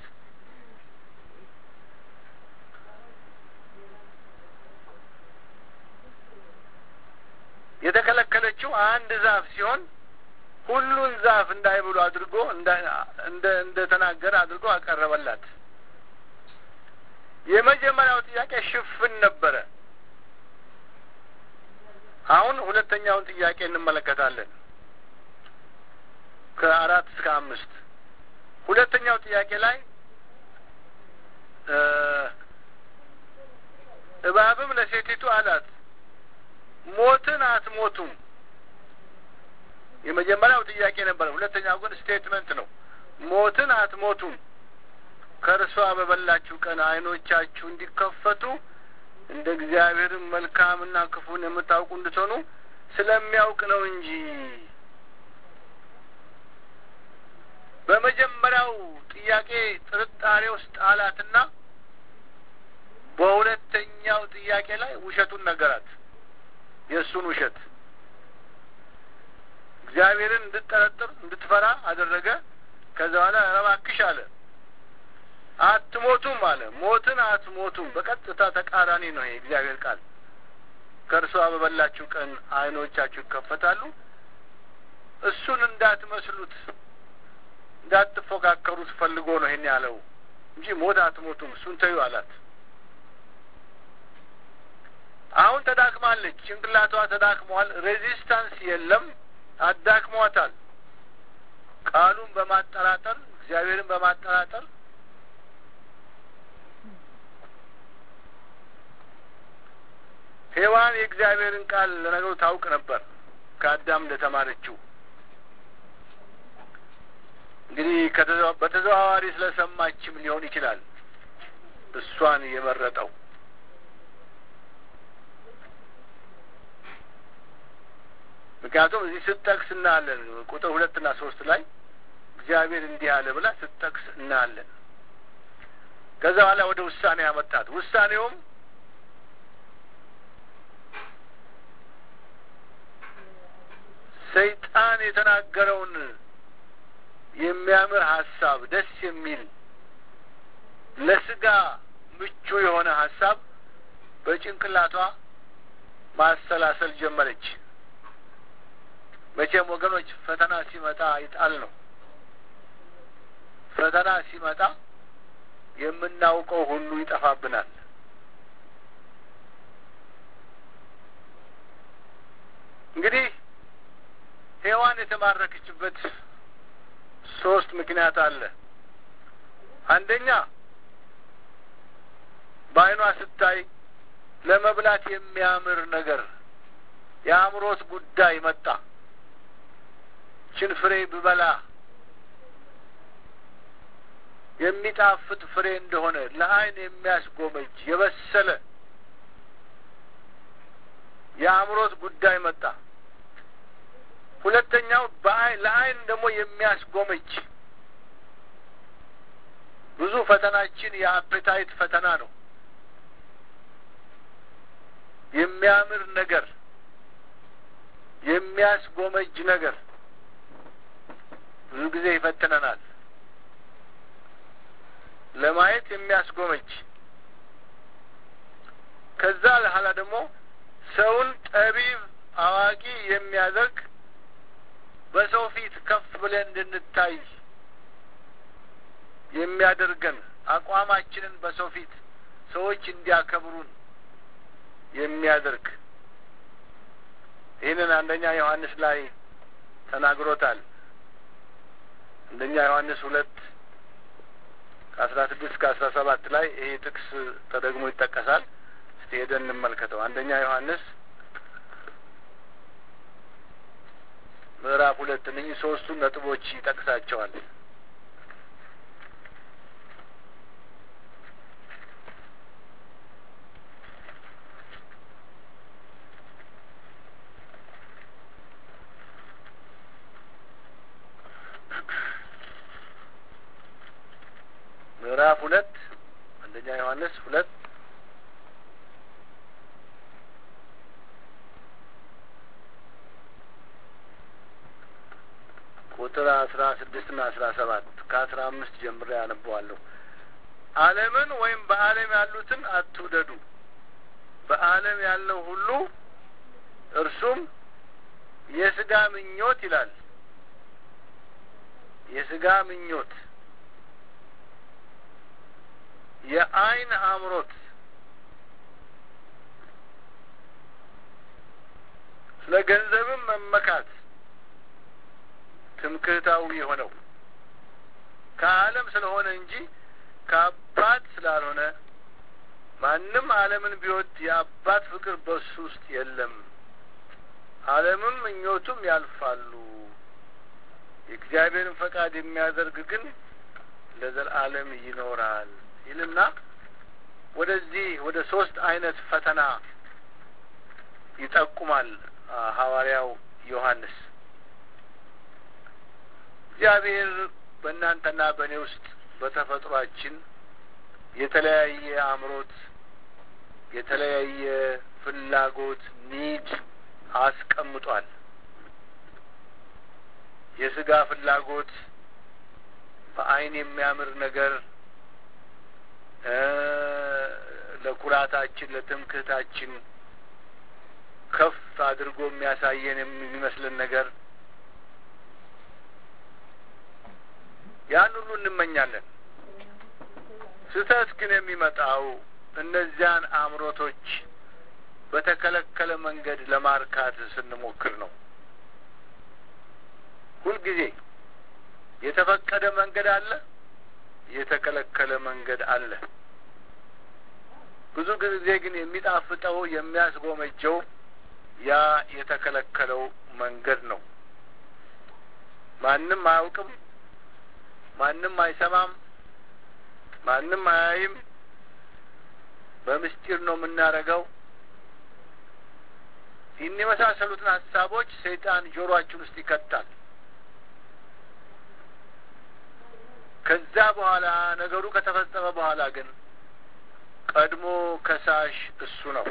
የተከለከለችው አንድ ዛፍ ሲሆን ሁሉን ዛፍ እንዳይብሉ አድርጎ እንደ እንደ ተናገረ አድርጎ አቀረበላት። የመጀመሪያው ጥያቄ ሽፍን ነበረ። አሁን ሁለተኛውን ጥያቄ እንመለከታለን። ከአራት እስከ አምስት ሁለተኛው ጥያቄ ላይ እባብም ለሴቲቱ አላት ሞትን አትሞቱም። የመጀመሪያው ጥያቄ ነበረ። ሁለተኛው ግን ስቴትመንት ነው። ሞትን አትሞቱም፣ ከእርሷ በበላችሁ ቀን ዓይኖቻችሁ እንዲከፈቱ እንደ እግዚአብሔርም መልካምና ክፉን የምታውቁ እንድትሆኑ ስለሚያውቅ ነው እንጂ። በመጀመሪያው ጥያቄ ጥርጣሬ ውስጥ ጣላትና በሁለተኛው ጥያቄ ላይ ውሸቱን ነገራት። የእሱን ውሸት እግዚአብሔርን እንድትጠረጥር እንድትፈራ አደረገ። ከዛ በኋላ እባክሽ አለ አትሞቱም አለ። ሞትን አትሞቱም በቀጥታ ተቃራኒ ነው የእግዚአብሔር ቃል። ከእርሷ በበላችሁ ቀን ዓይኖቻችሁ ይከፈታሉ። እሱን እንዳትመስሉት እንዳትፎካከሩት ፈልጎ ነው ይሄን ያለው እንጂ ሞት አትሞቱም እሱን ተዩ አላት። አሁን ተዳክማለች። ጭንቅላቷ ተዳክሟል። ሬዚስታንስ የለም። አዳክሟታል። ቃሉን በማጠራጠር እግዚአብሔርን በማጠራጠር ሔዋን የእግዚአብሔርን ቃል ለነገሩ ታውቅ ነበር ከአዳም እንደተማረችው። እንግዲህ በተዘዋዋሪ ስለሰማችም ሊሆን ይችላል እሷን የመረጠው። ምክንያቱም እዚህ ስትጠቅስ እናያለን። ቁጥር ሁለትና ሶስት ላይ እግዚአብሔር እንዲህ አለ ብላ ስትጠቅስ እናያለን። ከዛ በኋላ ወደ ውሳኔ ያመጣት። ውሳኔውም ሰይጣን የተናገረውን የሚያምር ሀሳብ፣ ደስ የሚል ለስጋ ምቹ የሆነ ሀሳብ በጭንቅላቷ ማሰላሰል ጀመረች። መቼም ወገኖች ፈተና ሲመጣ ይጣል ነው። ፈተና ሲመጣ የምናውቀው ሁሉ ይጠፋብናል። እንግዲህ ሔዋን የተማረከችበት ሶስት ምክንያት አለ። አንደኛ በዓይኗ ስታይ ለመብላት የሚያምር ነገር የአእምሮት ጉዳይ መጣ። ችን ፍሬ ብበላ የሚጣፍጥ ፍሬ እንደሆነ ለዓይን የሚያስጎመጅ የበሰለ የአእምሮት ጉዳይ መጣ። ሁለተኛው ለዓይን ደግሞ የሚያስጎመጅ ብዙ ፈተናችን የአፔታይት ፈተና ነው። የሚያምር ነገር፣ የሚያስጎመጅ ነገር ብዙ ጊዜ ይፈትነናል። ለማየት የሚያስጎመጅ ከዛ በኋላ ደግሞ ሰውን ጠቢብ አዋቂ የሚያደርግ በሰው ፊት ከፍ ብለን እንድንታይ የሚያደርገን አቋማችንን በሰው ፊት ሰዎች እንዲያከብሩን የሚያደርግ ይህንን አንደኛ ዮሐንስ ላይ ተናግሮታል። አንደኛ ዮሐንስ ሁለት ከአስራ ስድስት ከአስራ ሰባት ላይ ይሄ ጥቅስ ተደግሞ ይጠቀሳል። እስቲ ሄደን እንመልከተው። አንደኛ ዮሐንስ ምዕራፍ ሁለት እነኚህ ሶስቱን ነጥቦች ይጠቅሳቸዋል። ምዕራፍ ሁለት አንደኛ ዮሐንስ ሁለት ቁጥር አስራ ስድስት ና አስራ ሰባት ከአስራ አምስት ጀምሬ ያነበዋለሁ። ዓለምን ወይም በዓለም ያሉትን አትውደዱ። በዓለም ያለው ሁሉ እርሱም የስጋ ምኞት ይላል። የስጋ ምኞት፣ የዓይን አምሮት፣ ስለ ገንዘብም መመካት ትምክህታዊ የሆነው ከዓለም ስለሆነ እንጂ ከአባት ስላልሆነ ማንም ዓለምን ቢወድ የአባት ፍቅር በሱ ውስጥ የለም። ዓለምም ምኞቱም ያልፋሉ፣ የእግዚአብሔርን ፈቃድ የሚያደርግ ግን ለዘላለም ይኖራል ይልና ወደዚህ ወደ ሶስት አይነት ፈተና ይጠቁማል ሐዋርያው ዮሐንስ። እግዚአብሔር በእናንተና በእኔ ውስጥ በተፈጥሯችን የተለያየ አእምሮት፣ የተለያየ ፍላጎት ኒድ አስቀምጧል። የስጋ ፍላጎት በዓይን የሚያምር ነገር ለኩራታችን፣ ለትምክህታችን ከፍ አድርጎ የሚያሳየን የሚመስልን ነገር ያን ሁሉ እንመኛለን። ስህተት ግን የሚመጣው እነዚያን አእምሮቶች በተከለከለ መንገድ ለማርካት ስንሞክር ነው። ሁልጊዜ የተፈቀደ መንገድ አለ፣ የተከለከለ መንገድ አለ። ብዙ ጊዜ ግን የሚጣፍጠው የሚያስጎመጀው ያ የተከለከለው መንገድ ነው። ማንም አያውቅም፣ ማንም አይሰማም፣ ማንም አያይም። በምስጢር ነው የምናደርገው። ይህን የመሳሰሉትን ሀሳቦች ሰይጣን ጆሮአችን ውስጥ ይከታል። ከዛ በኋላ ነገሩ ከተፈጸመ በኋላ ግን ቀድሞ ከሳሽ እሱ ነው።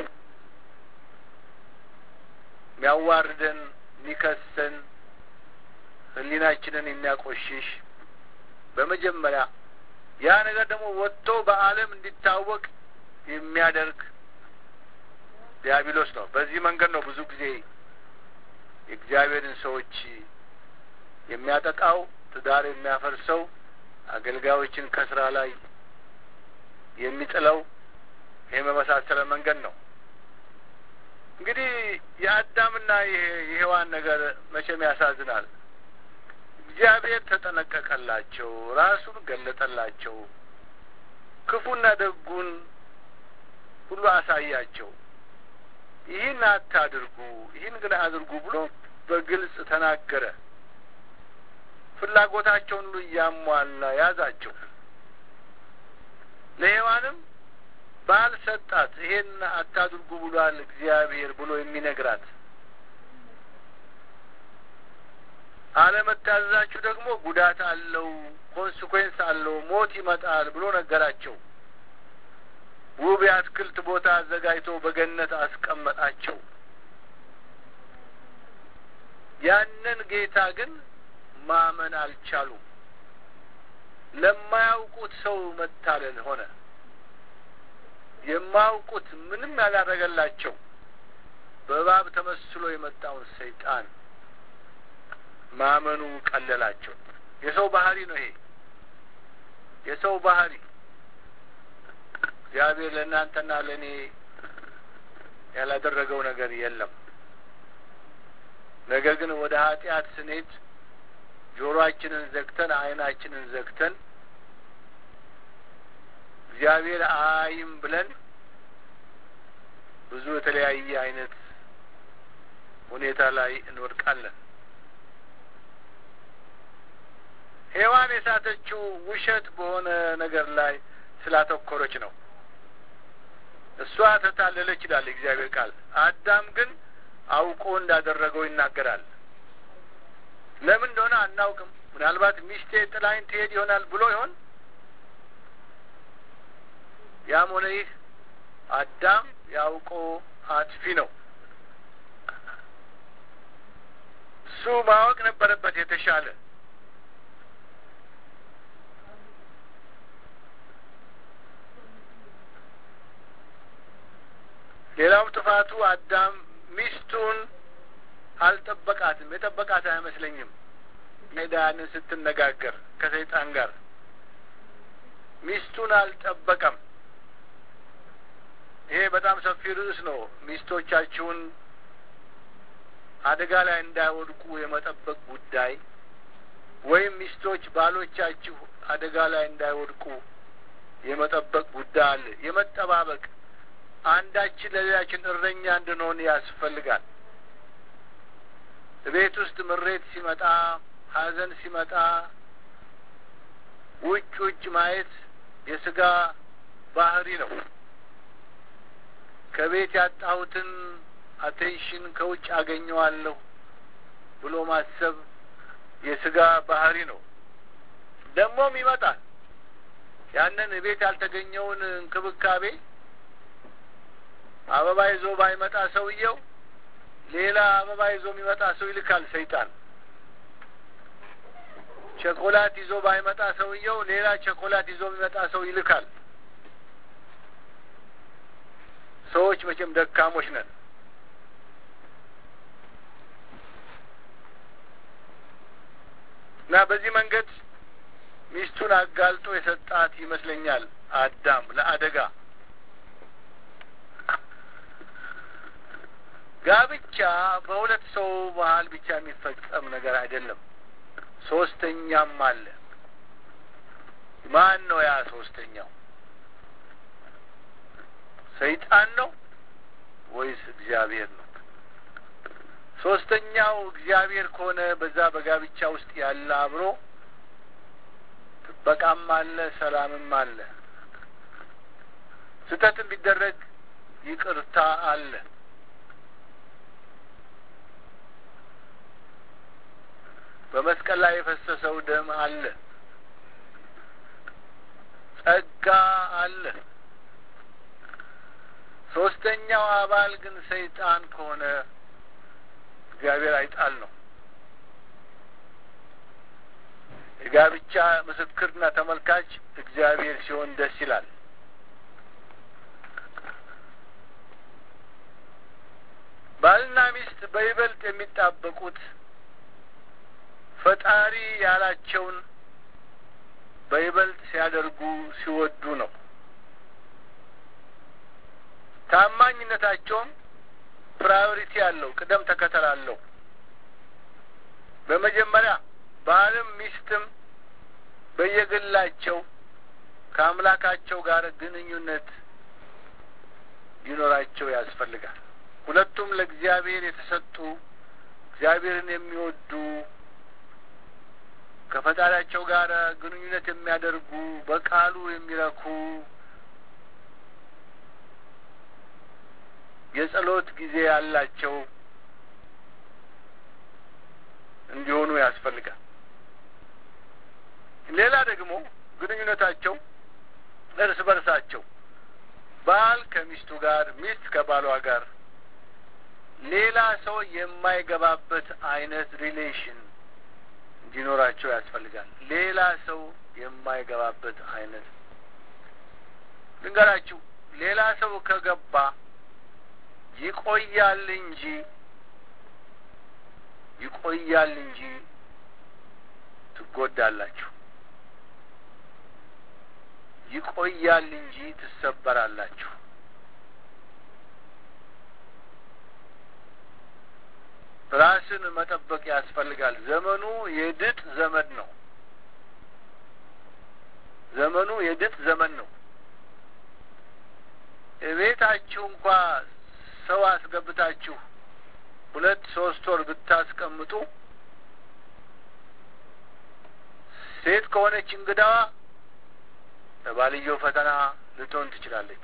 የሚያዋርደን፣ የሚከሰን፣ ሕሊናችንን የሚያቆሽሽ በመጀመሪያ ያ ነገር ደግሞ ወጥቶ በዓለም እንዲታወቅ የሚያደርግ ዲያብሎስ ነው። በዚህ መንገድ ነው ብዙ ጊዜ የእግዚአብሔርን ሰዎች የሚያጠቃው፣ ትዳር የሚያፈርሰው፣ አገልጋዮችን ከስራ ላይ የሚጥለው ይህ በመሳሰለ መንገድ ነው። እንግዲህ የአዳምና የሔዋን ነገር መቼም ያሳዝናል። እግዚአብሔር ተጠነቀቀላቸው፣ ራሱን ገለጠላቸው፣ ክፉና ደጉን ሁሉ አሳያቸው። ይህን አታድርጉ፣ ይህን ግን አድርጉ ብሎ በግልጽ ተናገረ። ፍላጎታቸውን ሁሉ እያሟላ ያዛቸው። ለሔዋንም ባል ሰጣት። ይሄን አታድርጉ ብሏል እግዚአብሔር ብሎ የሚነግራት አለመታዘዛችሁ ደግሞ ጉዳት አለው፣ ኮንስኮንስ አለው፣ ሞት ይመጣል ብሎ ነገራቸው። ውብ የአትክልት ቦታ አዘጋጅቶ በገነት አስቀመጣቸው። ያንን ጌታ ግን ማመን አልቻሉም። ለማያውቁት ሰው መታለል ሆነ። የማያውቁት ምንም ያላረገላቸው በእባብ ተመስሎ የመጣውን ሰይጣን ማመኑ ቀለላቸው። የሰው ባህሪ ነው ይሄ የሰው ባህሪ። እግዚአብሔር ለእናንተና ለእኔ ያላደረገው ነገር የለም። ነገር ግን ወደ ኃጢአት ስንሄድ ጆሮአችንን ዘግተን ዓይናችንን ዘግተን እግዚአብሔር አይም ብለን ብዙ የተለያየ አይነት ሁኔታ ላይ እንወድቃለን። ሔዋን የሳተችው ውሸት በሆነ ነገር ላይ ስላተኮረች ነው። እሷ ተታለለች ይላል እግዚአብሔር ቃል። አዳም ግን አውቆ እንዳደረገው ይናገራል። ለምን እንደሆነ አናውቅም። ምናልባት ሚስቴ ጥላይን ትሄድ ይሆናል ብሎ ይሆን? ያም ሆነ ይህ አዳም ያውቆ አጥፊ ነው። እሱ ማወቅ ነበረበት የተሻለ ሌላው ጥፋቱ አዳም ሚስቱን አልጠበቃትም። የጠበቃት አይመስለኝም። ሜዳንን ስትነጋገር ከሰይጣን ጋር ሚስቱን አልጠበቀም። ይሄ በጣም ሰፊ ርዕስ ነው። ሚስቶቻችሁን አደጋ ላይ እንዳይወድቁ የመጠበቅ ጉዳይ ወይም ሚስቶች ባሎቻችሁ አደጋ ላይ እንዳይወድቁ የመጠበቅ ጉዳይ አለ። የመጠባበቅ አንዳችን ለሌላችን እረኛ እንድንሆን ያስፈልጋል። ቤት ውስጥ ምሬት ሲመጣ፣ ሐዘን ሲመጣ ውጭ ውጭ ማየት የስጋ ባህሪ ነው። ከቤት ያጣሁትን አቴንሽን ከውጭ አገኘዋለሁ ብሎ ማሰብ የስጋ ባህሪ ነው። ደግሞም ይመጣል። ያንን ቤት ያልተገኘውን እንክብካቤ አበባ ይዞ ባይመጣ ሰውየው ሌላ አበባ ይዞ የሚመጣ ሰው ይልካል ሰይጣን። ቸኮላት ይዞ ባይመጣ ሰውየው ሌላ ቸኮላት ይዞ የሚመጣ ሰው ይልካል። ሰዎች መቼም ደካሞች ነን። እና በዚህ መንገድ ሚስቱን አጋልጦ የሰጣት ይመስለኛል አዳም ለአደጋ ጋብቻ በሁለት ሰው መሀል ብቻ የሚፈጸም ነገር አይደለም። ሶስተኛም አለ። ማን ነው ያ ሶስተኛው? ሰይጣን ነው ወይስ እግዚአብሔር ነው? ሶስተኛው እግዚአብሔር ከሆነ በዛ በጋብቻ ውስጥ ያለ አብሮ ጥበቃም አለ፣ ሰላምም አለ። ስህተትም ቢደረግ ይቅርታ አለ። በመስቀል ላይ የፈሰሰው ደም አለ። ጸጋ አለ። ሶስተኛው አባል ግን ሰይጣን ከሆነ እግዚአብሔር አይጣል ነው። የጋብቻ ምስክርና ተመልካች እግዚአብሔር ሲሆን ደስ ይላል። ባልና ሚስት በይበልጥ የሚጣበቁት ፈጣሪ ያላቸውን በይበልጥ ሲያደርጉ ሲወዱ ነው። ታማኝነታቸውም ፕራዮሪቲ አለው፣ ቅደም ተከተል አለው። በመጀመሪያ ባልም ሚስትም በየግላቸው ከአምላካቸው ጋር ግንኙነት ሊኖራቸው ያስፈልጋል። ሁለቱም ለእግዚአብሔር የተሰጡ እግዚአብሔርን የሚወዱ ከፈጣሪያቸው ጋር ግንኙነት የሚያደርጉ በቃሉ የሚረኩ የጸሎት ጊዜ ያላቸው እንዲሆኑ ያስፈልጋል። ሌላ ደግሞ ግንኙነታቸው እርስ በርሳቸው ባል ከሚስቱ ጋር፣ ሚስት ከባሏ ጋር ሌላ ሰው የማይገባበት አይነት ሪሌሽን እንዲኖራቸው ያስፈልጋል። ሌላ ሰው የማይገባበት አይነት ልንገራችሁ፣ ሌላ ሰው ከገባ ይቆያል እንጂ ይቆያል እንጂ ትጎዳላችሁ። ይቆያል እንጂ ትሰበራላችሁ። ራስን መጠበቅ ያስፈልጋል። ዘመኑ የድጥ ዘመን ነው። ዘመኑ የድጥ ዘመን ነው። እቤታችሁ እንኳ ሰው አስገብታችሁ ሁለት ሶስት ወር ብታስቀምጡ ሴት ከሆነች እንግዳዋ ለባልየው ፈተና ልትሆን ትችላለች።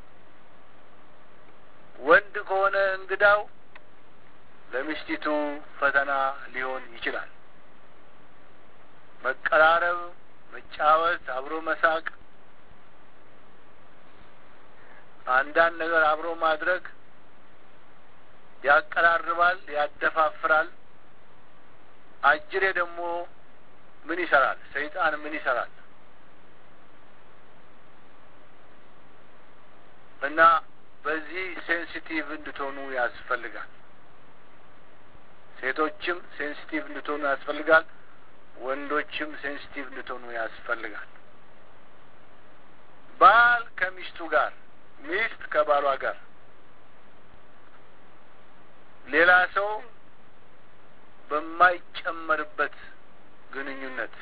ወንድ ከሆነ እንግዳው ለሚስቲቱ ፈተና ሊሆን ይችላል። መቀራረብ፣ መጫወት፣ አብሮ መሳቅ፣ አንዳንድ ነገር አብሮ ማድረግ ያቀራርባል፣ ያደፋፍራል። አጅሬ ደግሞ ምን ይሰራል? ሰይጣን ምን ይሰራል? እና በዚህ ሴንሲቲቭ እንድትሆኑ ያስፈልጋል። ሴቶችም ሴንሲቲቭ እንድትሆኑ ያስፈልጋል። ወንዶችም ሴንሲቲቭ እንድትሆኑ ያስፈልጋል። ባል ከሚስቱ ጋር፣ ሚስት ከባሏ ጋር ሌላ ሰው በማይጨመርበት ግንኙነት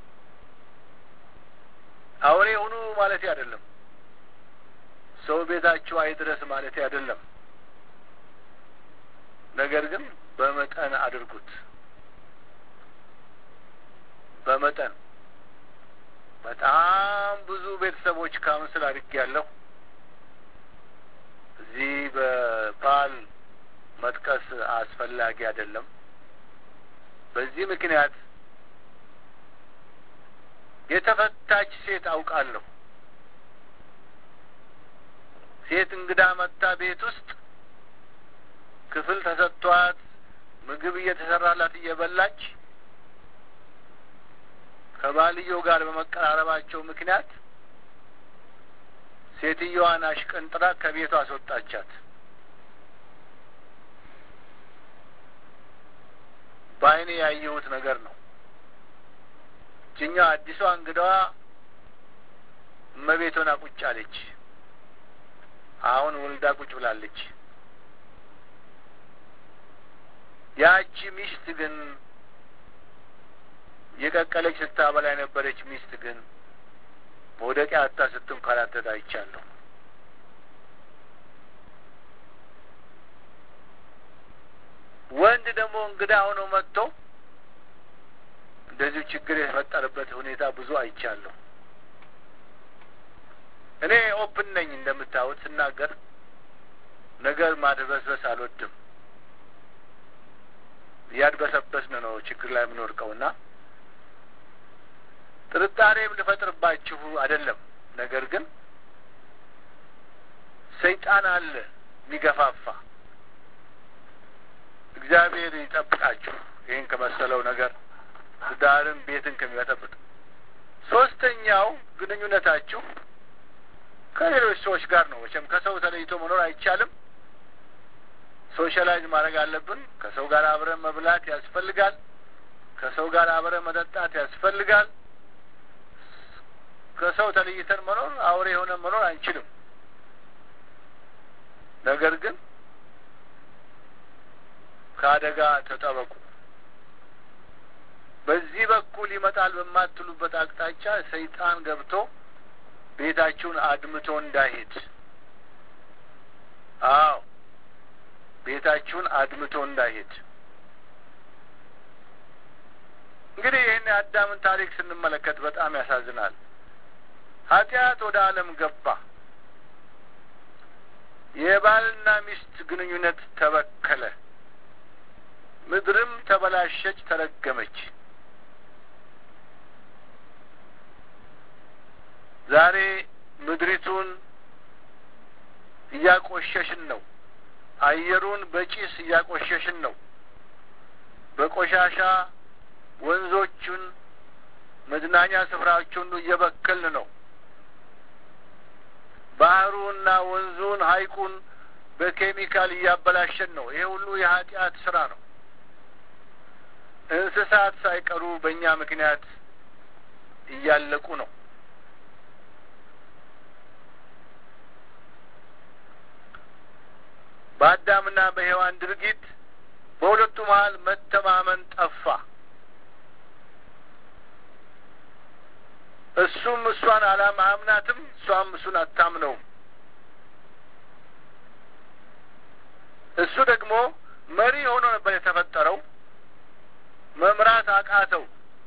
አውሬ ሁኑ ማለት አይደለም። ሰው ቤታችሁ አይድረስ ማለት አይደለም። ነገር ግን በመጠን አድርጉት። በመጠን በጣም ብዙ ቤተሰቦች ካውንስል አድርጌያለሁ። እዚህ በባል መጥቀስ አስፈላጊ አይደለም። በዚህ ምክንያት የተፈታች ሴት አውቃለሁ። ሴት እንግዳ መጣ ቤት ውስጥ ክፍል ተሰጥቷት ምግብ እየተሰራላት እየበላች ከባልየው ጋር በመቀራረባቸው ምክንያት ሴትየዋን አሽቀንጥራ ከቤቷ አስወጣቻት። በዓይኔ ያየሁት ነገር ነው። እችኛዋ አዲሷ እንግዳዋ እመቤት ሆና ቁጭ አለች። አሁን ወልዳ ቁጭ ብላለች። ያቺ ሚስት ግን የቀቀለች ስታበላ የነበረች ሚስት ግን መውደቂያ አታ ስትንከራተት አይቻለሁ። ወንድ ደግሞ እንግዳ ሆኖ መጥቶ እንደዚሁ ችግር የተፈጠረበት ሁኔታ ብዙ አይቻለሁ። እኔ ኦፕን ነኝ እንደምታዩት ስናገር ነገር ማድበስበስ አልወድም። እያድበሰበስን ነው ችግር ላይ የምንወድቀው እና ጥርጣሬም ልፈጥርባችሁ አይደለም። ነገር ግን ሰይጣን አለ የሚገፋፋ። እግዚአብሔር ይጠብቃችሁ ይህን ከመሰለው ነገር ትዳርን፣ ቤትን ከሚበጠብጥ። ሶስተኛው ግንኙነታችሁ ከሌሎች ሰዎች ጋር ነው። መቼም ከሰው ተለይቶ መኖር አይቻልም። ሶሻላይዝ ማድረግ አለብን። ከሰው ጋር አብረን መብላት ያስፈልጋል። ከሰው ጋር አብረን መጠጣት ያስፈልጋል። ከሰው ተለይተን መኖር አውሬ የሆነ መኖር አንችልም። ነገር ግን ከአደጋ ተጠበቁ። በዚህ በኩል ይመጣል በማትሉበት አቅጣጫ ሰይጣን ገብቶ ቤታችሁን አድምቶ እንዳይሄድ። አዎ ቤታችሁን አድምቶ እንዳይሄድ። እንግዲህ ይህን የአዳምን ታሪክ ስንመለከት በጣም ያሳዝናል። ኃጢአት ወደ ዓለም ገባ። የባልና ሚስት ግንኙነት ተበከለ። ምድርም ተበላሸች፣ ተረገመች። ዛሬ ምድሪቱን እያቆሸሽን ነው። አየሩን በጭስ እያቆሸሽን ነው። በቆሻሻ ወንዞቹን፣ መዝናኛ ስፍራዎቹን እየበከልን ነው። ባህሩና ወንዙን ሐይቁን በኬሚካል እያበላሸን ነው። ይሄ ሁሉ የኃጢአት ስራ ነው። እንስሳት ሳይቀሩ በእኛ ምክንያት እያለቁ ነው። በአዳምና በሔዋን ድርጊት በሁለቱ መሀል መተማመን ጠፋ። እሱም እሷን አላማ አምናትም እሷም እሱን አታምነውም። እሱ ደግሞ መሪ ሆኖ ነበር የተፈጠረው። መምራት አቃተው።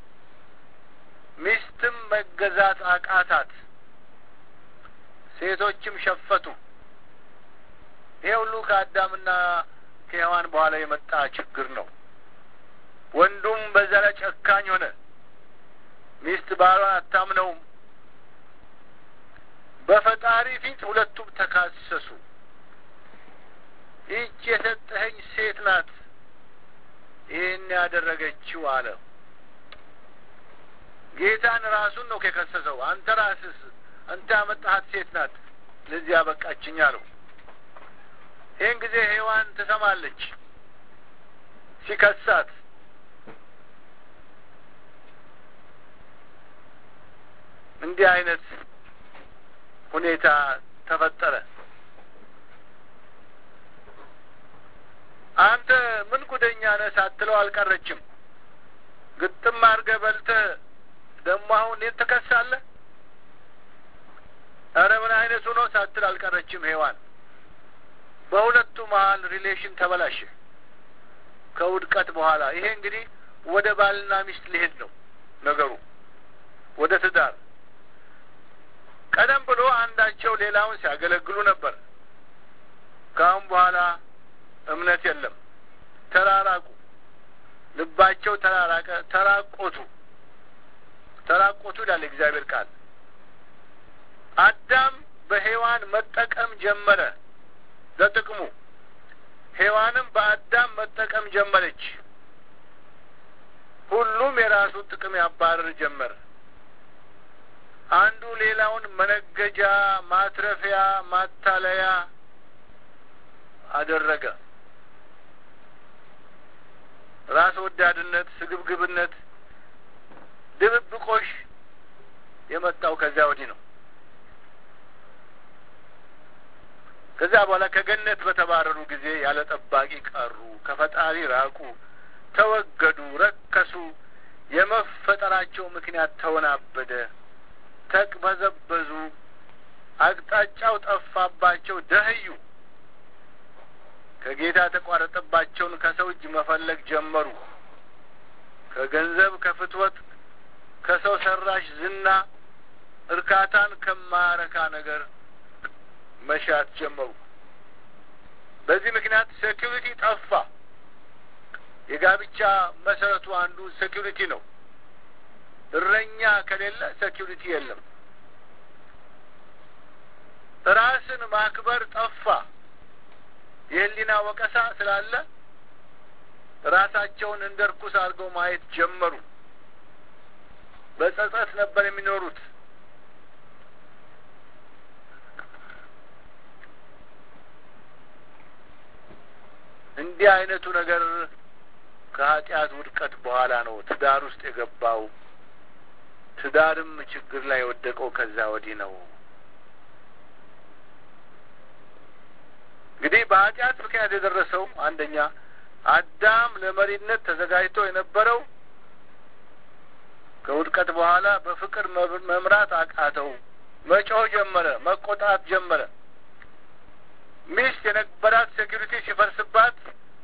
ሚስትም መገዛት አቃታት። ሴቶችም ሸፈቱ። ይሄ ሁሉ ከአዳምና ከሔዋን በኋላ የመጣ ችግር ነው። ወንዱም በዛ ላይ ጨካኝ ሆነ። ሚስት ባሏን አታምነውም። በፈጣሪ ፊት ሁለቱም ተካሰሱ። ይህች የሰጠኸኝ ሴት ናት ይህን ያደረገችው አለ። ጌታን ራሱን ነው የከሰሰው። አንተ ራስስ አንተ ያመጣሃት ሴት ናት ለዚህ ያበቃችኝ አለው። ይህን ጊዜ ሔዋን ትሰማለች ሲከሳት። እንዲህ አይነት ሁኔታ ተፈጠረ። አንተ ምን ጉደኛ ነህ ሳትለው አልቀረችም። ግጥም አድርገህ በልተህ ደግሞ አሁን እኔን ትከሳለህ? ኧረ ምን አይነቱ ነው ሳትል አልቀረችም ሔዋን። በሁለቱ መሀል ሪሌሽን ተበላሸ ከውድቀት በኋላ። ይሄ እንግዲህ ወደ ባልና ሚስት ሊሄድ ነው ነገሩ፣ ወደ ትዳር። ቀደም ብሎ አንዳቸው ሌላውን ሲያገለግሉ ነበር። ከአሁን በኋላ እምነት የለም። ተራራቁ፣ ልባቸው ተራራቀ፣ ተራቆቱ። ተራቆቱ ይላል እግዚአብሔር ቃል። አዳም በሔዋን መጠቀም ጀመረ ለጥቅሙ፣ ሔዋንም በአዳም መጠቀም ጀመረች። ሁሉም የራሱን ጥቅም ያባረር ጀመር። አንዱ ሌላውን መነገጃ፣ ማትረፊያ፣ ማታለያ አደረገ። ራስ ወዳድነት፣ ስግብግብነት፣ ድብብቆሽ የመጣው ከዚያ ወዲህ ነው። ከዚያ በኋላ ከገነት በተባረሩ ጊዜ ያለ ጠባቂ ቀሩ፣ ከፈጣሪ ራቁ፣ ተወገዱ፣ ረከሱ። የመፈጠራቸው ምክንያት ተወናበደ፣ ተቅበዘበዙ፣ አቅጣጫው ጠፋባቸው፣ ደህዩ። ከጌታ የተቋረጠባቸውን ከሰው እጅ መፈለግ ጀመሩ። ከገንዘብ፣ ከፍትወት፣ ከሰው ሰራሽ ዝና እርካታን ከማረካ ነገር መሻት ጀመሩ። በዚህ ምክንያት ሴኪሪቲ ጠፋ። የጋብቻ መሰረቱ አንዱ ሴኪሪቲ ነው። እረኛ ከሌለ ሴኪሪቲ የለም። ራስን ማክበር ጠፋ። የህሊና ወቀሳ ስላለ ራሳቸውን እንደ ርኩስ አድርገው ማየት ጀመሩ። በጸጸት ነበር የሚኖሩት። እንዲህ አይነቱ ነገር ከኃጢአት ውድቀት በኋላ ነው ትዳር ውስጥ የገባው። ትዳርም ችግር ላይ የወደቀው ከዛ ወዲህ ነው። እንግዲህ በኃጢአት ምክንያት የደረሰው አንደኛ አዳም ለመሪነት ተዘጋጅቶ የነበረው ከውድቀት በኋላ በፍቅር መምራት አቃተው። መጮህ ጀመረ፣ መቆጣት ጀመረ። ሚስት የነበራት ሴኪሪቲ ሲፈርስባት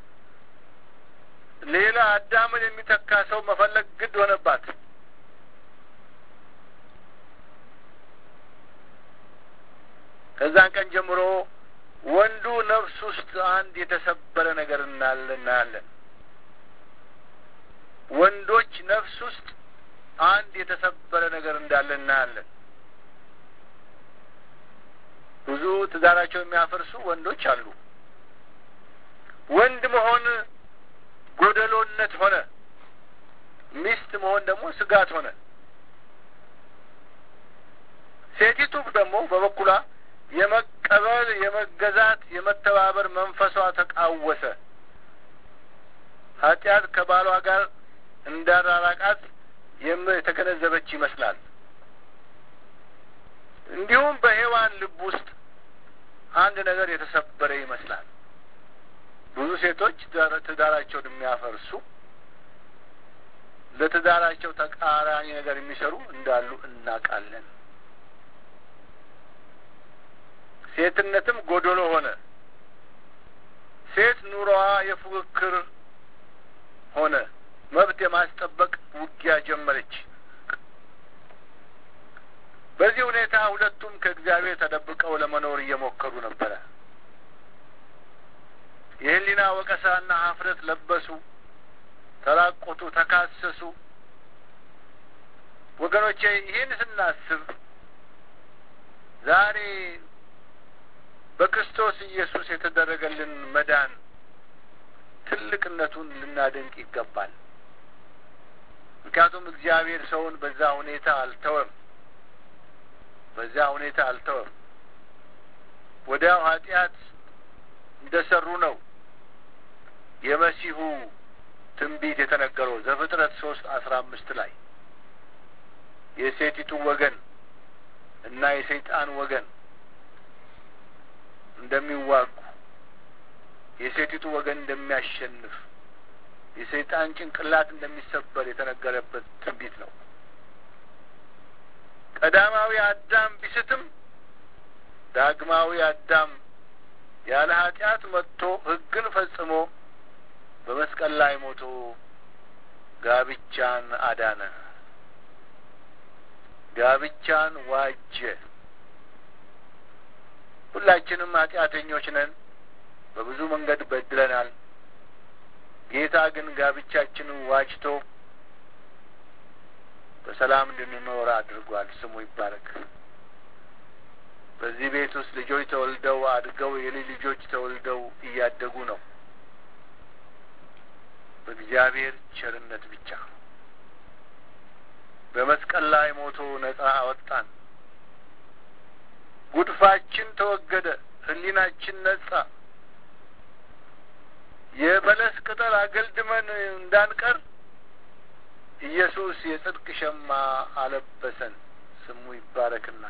ሌላ አዳምን የሚተካ ሰው መፈለግ ግድ ሆነባት። ከዛን ቀን ጀምሮ ወንዱ ነፍስ ውስጥ አንድ የተሰበረ ነገር እናለ እናያለን። ወንዶች ነፍስ ውስጥ አንድ የተሰበረ ነገር እንዳለ እናያለን። ብዙ ትዳራቸው የሚያፈርሱ ወንዶች አሉ። ወንድ መሆን ጎደሎነት ሆነ፣ ሚስት መሆን ደግሞ ስጋት ሆነ። ሴቲቱ ደግሞ በበኩሏ የመቀበል፣ የመገዛት፣ የመተባበር መንፈሷ ተቃወሰ። ኃጢአት ከባሏ ጋር እንዳራራቃት የተገነዘበች ይመስላል። እንዲሁም በሔዋን ልብ ውስጥ አንድ ነገር የተሰበረ ይመስላል። ብዙ ሴቶች ትዳራቸውን የሚያፈርሱ ለትዳራቸው ተቃራኒ ነገር የሚሰሩ እንዳሉ እናውቃለን። ሴትነትም ጎዶሎ ሆነ። ሴት ኑሮዋ የፉክክር ሆነ። መብት የማስጠበቅ ውጊያ ጀመረች። በዚህ ሁኔታ ሁለቱም ከእግዚአብሔር ተደብቀው ለመኖር እየሞከሩ ነበረ። የሕሊና ወቀሳና ሀፍረት ለበሱ፣ ተራቆቱ፣ ተካሰሱ። ወገኖቼ ይህን ስናስብ ዛሬ በክርስቶስ ኢየሱስ የተደረገልን መዳን ትልቅነቱን ልናደንቅ ይገባል። ምክንያቱም እግዚአብሔር ሰውን በዛ ሁኔታ አልተወም፣ በዛ ሁኔታ አልተወም። ወዲያው ኃጢአት እንደ ሰሩ ነው የመሲሁ ትንቢት የተነገረው ዘፍጥረት ሶስት አስራ አምስት ላይ የሴቲቱ ወገን እና የሰይጣን ወገን እንደሚዋጉ የሴቲቱ ወገን እንደሚያሸንፍ የሰይጣን ጭንቅላት እንደሚሰበር የተነገረበት ትንቢት ነው። ቀዳማዊ አዳም ቢስትም ዳግማዊ አዳም ያለ ኃጢአት መጥቶ ሕግን ፈጽሞ በመስቀል ላይ ሞቶ ጋብቻን አዳነ፣ ጋብቻን ዋጀ። ሁላችንም ኃጢአተኞች ነን። በብዙ መንገድ በድለናል። ጌታ ግን ጋብቻችንን ዋጅቶ በሰላም እንድንኖር አድርጓል። ስሙ ይባረክ። በዚህ ቤት ውስጥ ልጆች ተወልደው አድገው የልጅ ልጆች ተወልደው እያደጉ ነው። በእግዚአብሔር ቸርነት ብቻ በመስቀል ላይ ሞቶ ነጻ አወጣን። ጉድፋችን ተወገደ። ሕሊናችን ነጻ። የበለስ ቅጠል አገልድመን እንዳንቀር ኢየሱስ የጽድቅ ሸማ አለበሰን። ስሙ ይባረክና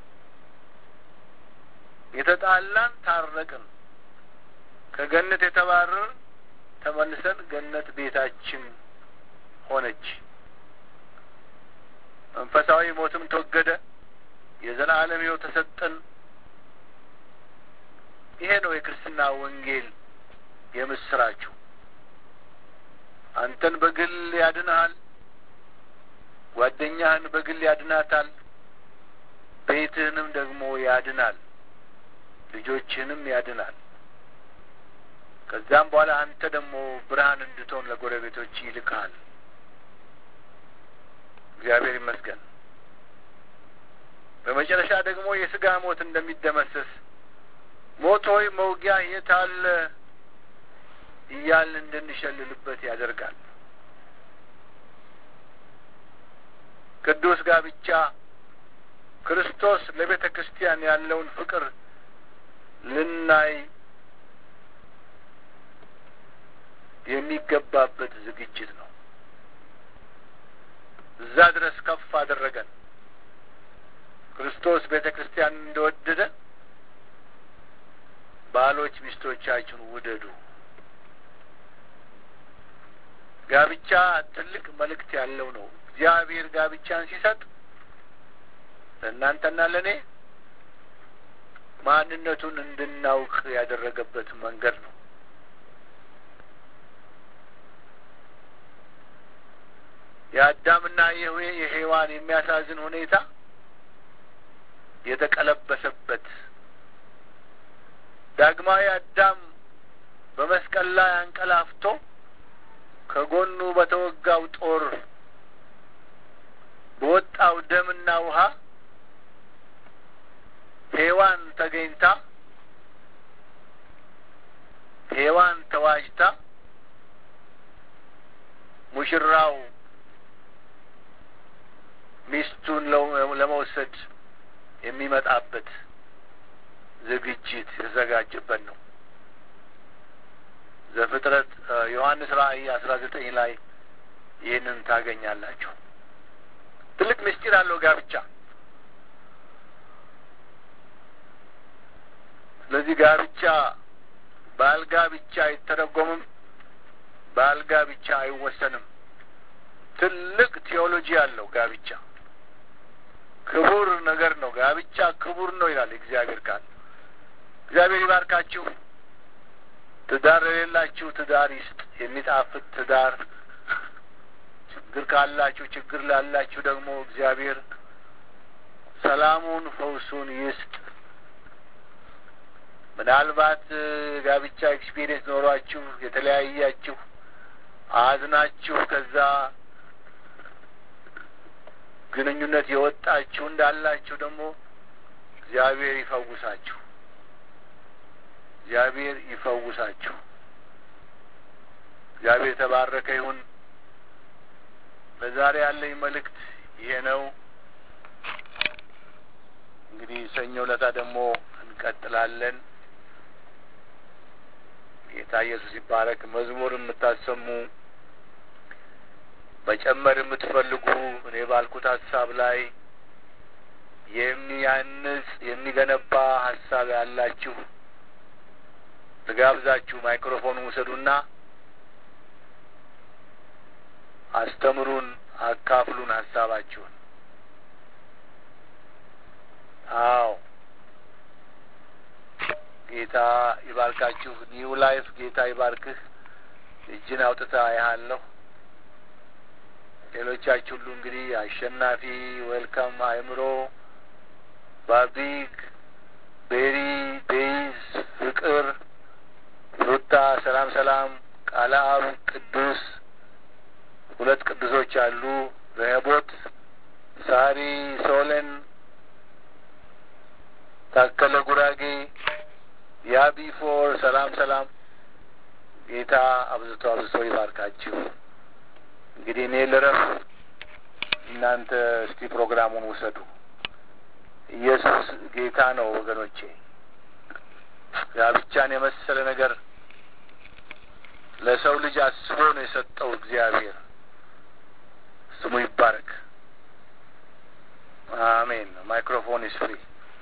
የተጣላን ታረቅን። ከገነት የተባረርን ተመልሰን ገነት ቤታችን ሆነች። መንፈሳዊ ሞትም ተወገደ። የዘላለም ሕይወት ተሰጠን። ይሄ ነው የክርስትና ወንጌል የምስራችሁ። አንተን በግል ያድንሃል። ጓደኛህን በግል ያድናታል። ቤትህንም ደግሞ ያድናል። ልጆችህንም ያድናል። ከዛም በኋላ አንተ ደግሞ ብርሃን እንድትሆን ለጎረቤቶች ይልካል። እግዚአብሔር ይመስገን። በመጨረሻ ደግሞ የስጋ ሞት እንደሚደመሰስ ሞት ሆይ መውጊያ የት አለ እያልን እንድንሸልልበት ያደርጋል። ቅዱስ ጋብቻ ክርስቶስ ለቤተ ክርስቲያን ያለውን ፍቅር ልናይ የሚገባበት ዝግጅት ነው። እዛ ድረስ ከፍ አደረገን። ክርስቶስ ቤተ ክርስቲያን እንደወደደ ባሎች ሚስቶቻችሁን ውደዱ። ጋብቻ ትልቅ መልእክት ያለው ነው። እግዚአብሔር ጋብቻን ሲሰጥ ለእናንተና ለእኔ ማንነቱን እንድናውቅ ያደረገበት መንገድ ነው። የአዳምና የሔዋን የሚያሳዝን ሁኔታ የተቀለበሰበት ዳግማዊ አዳም በመስቀል ላይ አንቀላፍቶ ከጎኑ በተወጋው ጦር በወጣው ደምና ውሃ ሔዋን ተገኝታ ሔዋን ተዋጅታ ሙሽራው ሚስቱን ለመውሰድ የሚመጣበት ዝግጅት የተዘጋጀበት ነው። ዘፍጥረት ዮሐንስ ራእይ አስራ ዘጠኝ ላይ ይህንን ታገኛላችሁ። ትልቅ ምስጢር አለው ጋብቻ። ስለዚህ ጋብቻ በአልጋ ብቻ አይተረጎምም፣ በአልጋ ብቻ አይወሰንም። ትልቅ ቴዎሎጂ አለው ጋብቻ። ክቡር ነገር ነው። ጋብቻ ክቡር ነው ይላል እግዚአብሔር ቃል። እግዚአብሔር ይባርካችሁ። ትዳር የሌላችሁ ትዳር ይስጥ፣ የሚጣፍጥ ትዳር። ችግር ካላችሁ ችግር ላላችሁ ደግሞ እግዚአብሔር ሰላሙን ፈውሱን ይስጥ። ምናልባት ጋብቻ ኤክስፒሪየንስ ኖሯችሁ የተለያያችሁ አዝናችሁ ከዛ ግንኙነት የወጣችሁ እንዳላችሁ ደግሞ እግዚአብሔር ይፈውሳችሁ። እግዚአብሔር ይፈውሳችሁ። እግዚአብሔር የተባረከ ይሁን። ለዛሬ ያለኝ መልእክት ይሄ ነው። እንግዲህ ሰኞ ዕለታ ደግሞ እንቀጥላለን። ጌታ ኢየሱስ ይባረክ። መዝሙር የምታሰሙ መጨመር የምትፈልጉ እኔ ባልኩት ሀሳብ ላይ የሚያንጽ የሚገነባ ሀሳብ ያላችሁ ልጋብዛችሁ። ማይክሮፎን ውሰዱና አስተምሩን፣ አካፍሉን ሀሳባችሁን። አዎ ጌታ ይባርካችሁ። ኒው ላይፍ ጌታ ይባርክህ። እጅን አውጥታ ያሃለሁ። ሌሎቻችሁ ሁሉ እንግዲህ አሸናፊ፣ ዌልካም፣ አእምሮ፣ ባቢክ፣ ቤሪ፣ ቤይዝ፣ ፍቅር፣ ሩታ፣ ሰላም ሰላም፣ ቃለ አብ፣ ቅዱስ ሁለት ቅዱሶች አሉ። ረህቦት፣ ሳሪ፣ ሶለን፣ ታከለ ጉራጌ፣ ያቢ ፎር፣ ሰላም ሰላም። ጌታ አብዝቶ አብዝቶ ይባርካችሁ። እንግዲህ እኔ ልረፍ፣ እናንተ እስቲ ፕሮግራሙን ውሰዱ። ኢየሱስ ጌታ ነው ወገኖቼ። ጋብቻን የመሰለ ነገር ለሰው ልጅ አስቦ ነው የሰጠው እግዚአብሔር። ስሙ ይባረክ። አሜን። ማይክሮፎን ኢስ ፍሪ።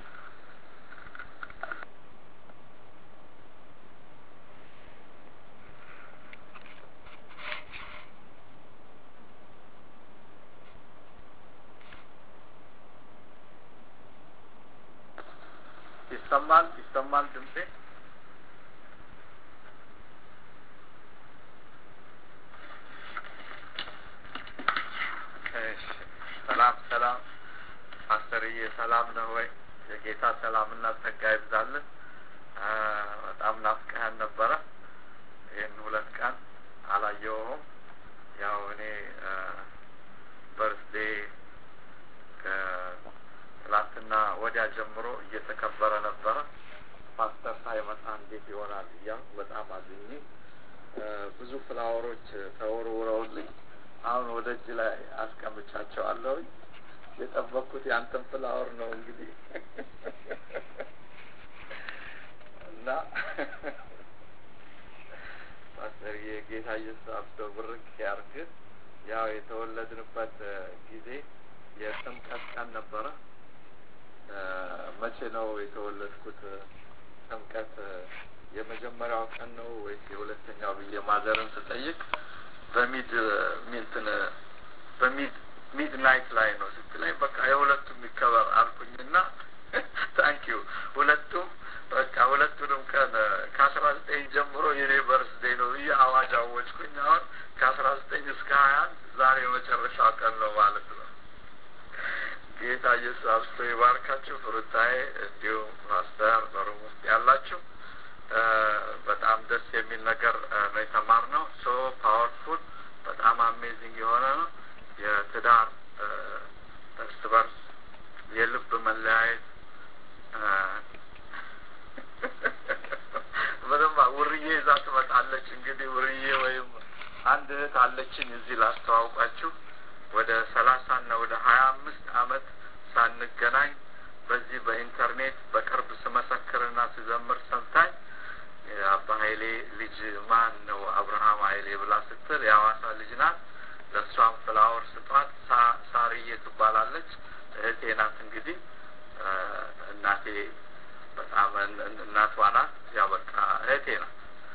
ይሰማል ይሰማል ድምጼ እሺ ሰላም ሰላም ፓስተርዬ ሰላም ነው ወይ የጌታ ሰላምና ጸጋ ይብዛልን በጣም ናፍቀኸን ነበረ ይህን ሁለት ቀን አላየውም ያው እኔ በርስዴ ትላንትና ወዲያ ጀምሮ እየተከበረ ነበረ። ፓስተር ሳይመጣ እንዴት ይሆናል እያልኩ በጣም አዝኜ ብዙ ፍላወሮች ተወርውረውልኝ አሁን ወደ እጅ ላይ አስቀምጫቸዋለሁ። የጠበቅኩት ያንተን ፍላወር ነው እንግዲህ እና ፓስተር የጌታ ኢየሱስ አብዶ ብርክ ያርግ። ያው የተወለድንበት ጊዜ የጥምቀት ቀን ነበረ። መቼ ነው የተወለድኩት? ጥምቀት የመጀመሪያው ቀን ነው ወይስ የሁለተኛው ብዬ ማዘርን ስጠይቅ በሚድ ሚንትን በሚድ ሚድ ናይት ላይ ነው ስትለኝ በቃ የሁለቱም ይከበር አልኩኝና ታንኪዩ ሁለቱም በቃ ሁለቱንም ቀን ከአስራ ዘጠኝ ጀምሮ የኔ በርስዴ ነው ብዬ አዋጅ አወጅኩኝ። አሁን ከአስራ ዘጠኝ እስከ ሀያ አንድ ዛሬ የመጨረሻው ቀን ነው ማለት ነው። ጌታ ኢየሱስ አብስቶ ይባርካችሁ። ፍሩታዬ እንዲሁም ፓስተር በሩም ውስጥ ያላችሁ በጣም ደስ የሚል ነገር ነው የተማርነው። ሶ ፓወርፉል በጣም አሜዚንግ የሆነ ነው። የትዳር እርስ በርስ የልብ መለያየት ምንም ውርዬ ይዛ ትመጣለች። እንግዲህ ውርዬ ወይም አንድ እህት አለችን እዚህ ላስተዋውቃችሁ። ወደ ሰላሳ እና ወደ ሀያ አምስት አመት ሳንገናኝ በዚህ በኢንተርኔት በቅርብ ስመሰክርና ስዘምር ሰምታኝ የአባ ሀይሌ ልጅ ማን ነው አብርሃም ሀይሌ ብላ ስትል የሐዋሳ ልጅ ናት። ለእሷም ፍላወር ስጧት። ሳርዬ ትባላለች። እህቴ ናት። እንግዲህ እናቴ በጣም እናቷ ናት። ያው በቃ እህቴ ናት።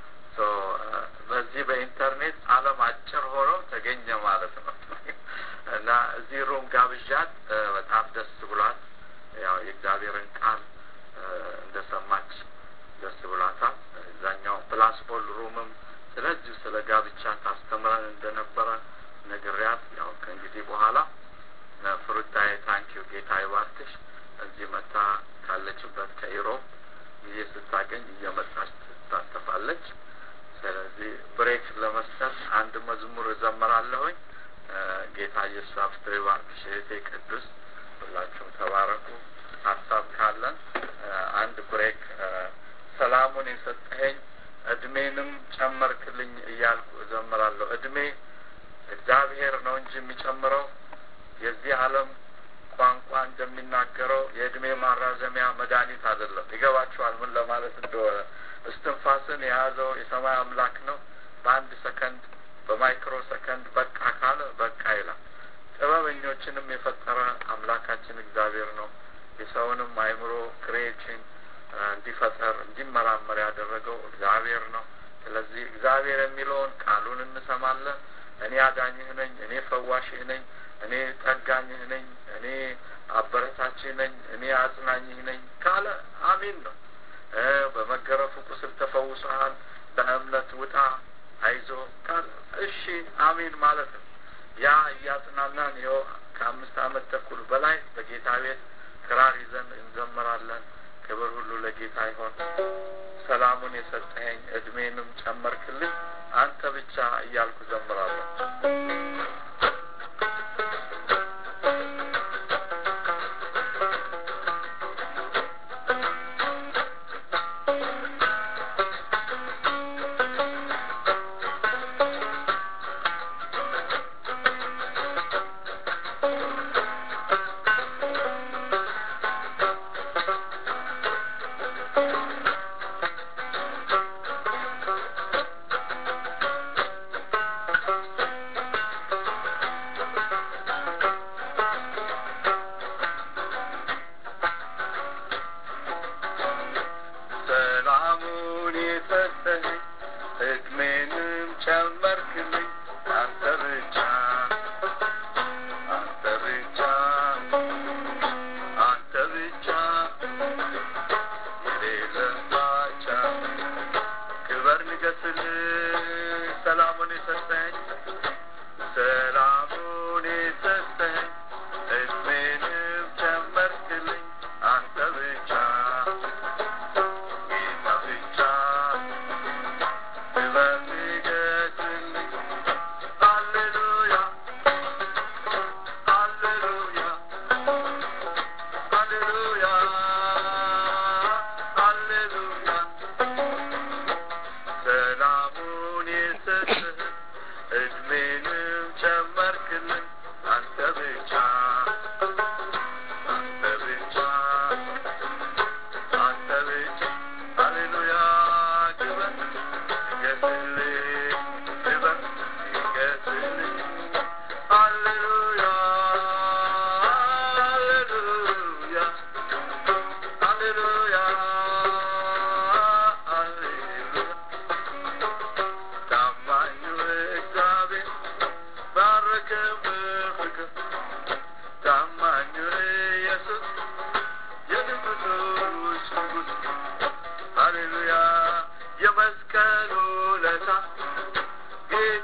በዚህ በኢንተርኔት ዓለም አጭር ሆኖ ተገኘ ማለት ነው እና እዚህ ሩም ጋብዣት በጣም ደስ ብሏት ያው የእግዚአብሔርን ቃል እንደሰማች ደስ ብሏታል። እዛኛው ፕላስ ፖል ሩምም ስለዚሁ ስለ ጋብቻ ታስተምረን እንደነበረ ነግሪያት ያው ከእንግዲህ በኋላ ፍሩታዬ ታንኪዩ ጌታ ይባርክሽ። እዚህ መታ ካለችበት ከኢሮብ ጊዜ ስታገኝ እየመጣች ትሳተፋለች። ስለዚህ ብሬክ ለመስጠት አንድ መዝሙር እዘምራለሁኝ። ጌታ ኢየሱስ አብስቶ ይባርክሽ እህቴ ቅዱስ። ሁላችሁም ተባረኩ። ሀሳብ ካለን አንድ ብሬክ ሰላሙን የሰጠኸኝ እድሜንም ጨመርክልኝ እያልኩ እዘምራለሁ። እድሜ እግዚአብሔር ነው እንጂ የሚጨምረው የዚህ ዓለም ቋንቋ እንደሚናገረው የእድሜ ማራዘሚያ መድኃኒት አይደለም። ይገባችኋል ምን ለማለት እንደሆነ? እስትንፋስን የያዘው የሰማይ አምላክ ነው። በአንድ ሰከንድ በማይክሮ ሰከንድ በቃ ካለ በቃ ይላል። ጥበበኞችንም የፈጠረ አምላካችን እግዚአብሔር ነው። የሰውንም አይምሮ ክሬሽን እንዲፈጠር እንዲመራመር ያደረገው እግዚአብሔር ነው። ስለዚህ እግዚአብሔር የሚለውን ቃሉን እንሰማለን። እኔ አዳኝህ ነኝ፣ እኔ ፈዋሽህ ነኝ፣ እኔ ጠጋኝህ ነኝ፣ እኔ አበረታችህ ነኝ፣ እኔ አጽናኝህ ነኝ ካለ አሚን ነው። በመገረፉ ቁስል ተፈውሰሃል፣ በእምነት ውጣ፣ አይዞ ካለ እሺ አሚን ማለት ነው። ያ እያጽናናን ይኸው ከአምስት ዓመት ተኩል በላይ በጌታ ቤት ክራር ይዘን እንዘምራለን። ክብር ሁሉ ለጌታ ይሆን። ሰላሙን የሰጠኸኝ እድሜንም ጨመርክልኝ አንተ ብቻ እያልኩ ዘምራለሁ።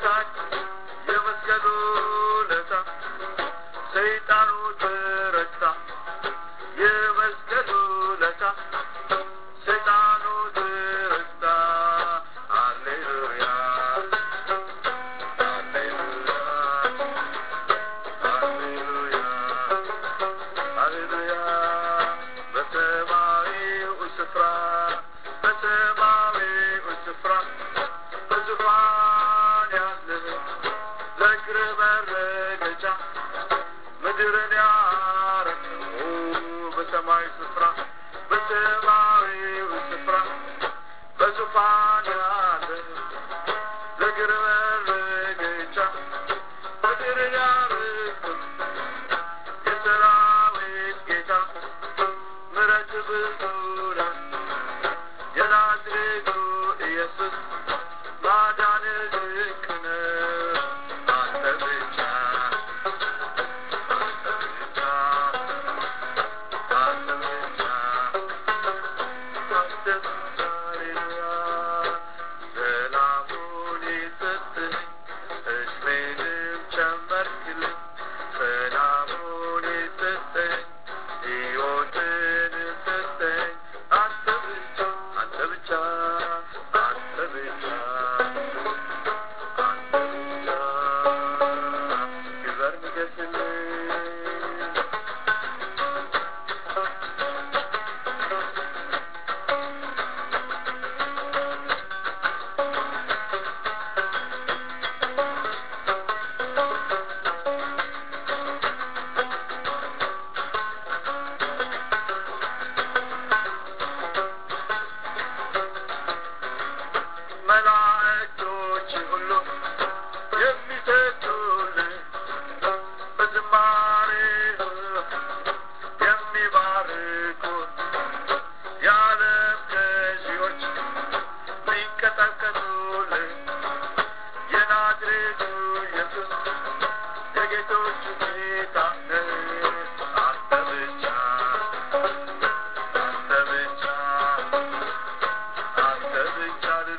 በታች የመስቀሉ ለታ ሰይጣኑ ተረታ የመስቀሉ ለታ ሰይጣኑ ተረታ ሃሌሉያ ሃሌሉያ ሃሌሉያ ሃሌሉያ በሰማያዊው ስፍራ በሰማያዊው ስፍራ በዙፋን ያለህ ለእግር መረገጫ ምድርን ያረከው በሰማያዊ ስፍራ በሰማያዊው ስፍራ በዙፋን ያለህ ለእግር መረገጫ ምድርን ያረከው የሰራዊት ጌታ ምሕረት ብዙ ነው። የናዝሬቱ ኢየሱስ ማዳን ድንቅ ነው። አንተ ብቻ አንተ ብቻ አንተ ብቻ አንተ ብቻ ሃሌሉያ ሰላሙን የሰጠኝ እድሜንም ጨመርክልኝ ሰላሙን የሰጠኝ ሕይወትን ሰጠኝ አንተ ብቻ አንተ ብቻ አንተ ብቻ አንተ ብቻ ክበር ንገስልኝ መላእክቶች ሁሉ የሚሰግዱልህ በዝማሬ የሚባርኩ የዓለም ገዢዎች የሚንቀጠቀጡልህ የናዝሬቱ ኢየሱስ የጌቶች ጌታ ነህ። አንተ ብቻ አንተ ብቻ አንተ ብቻ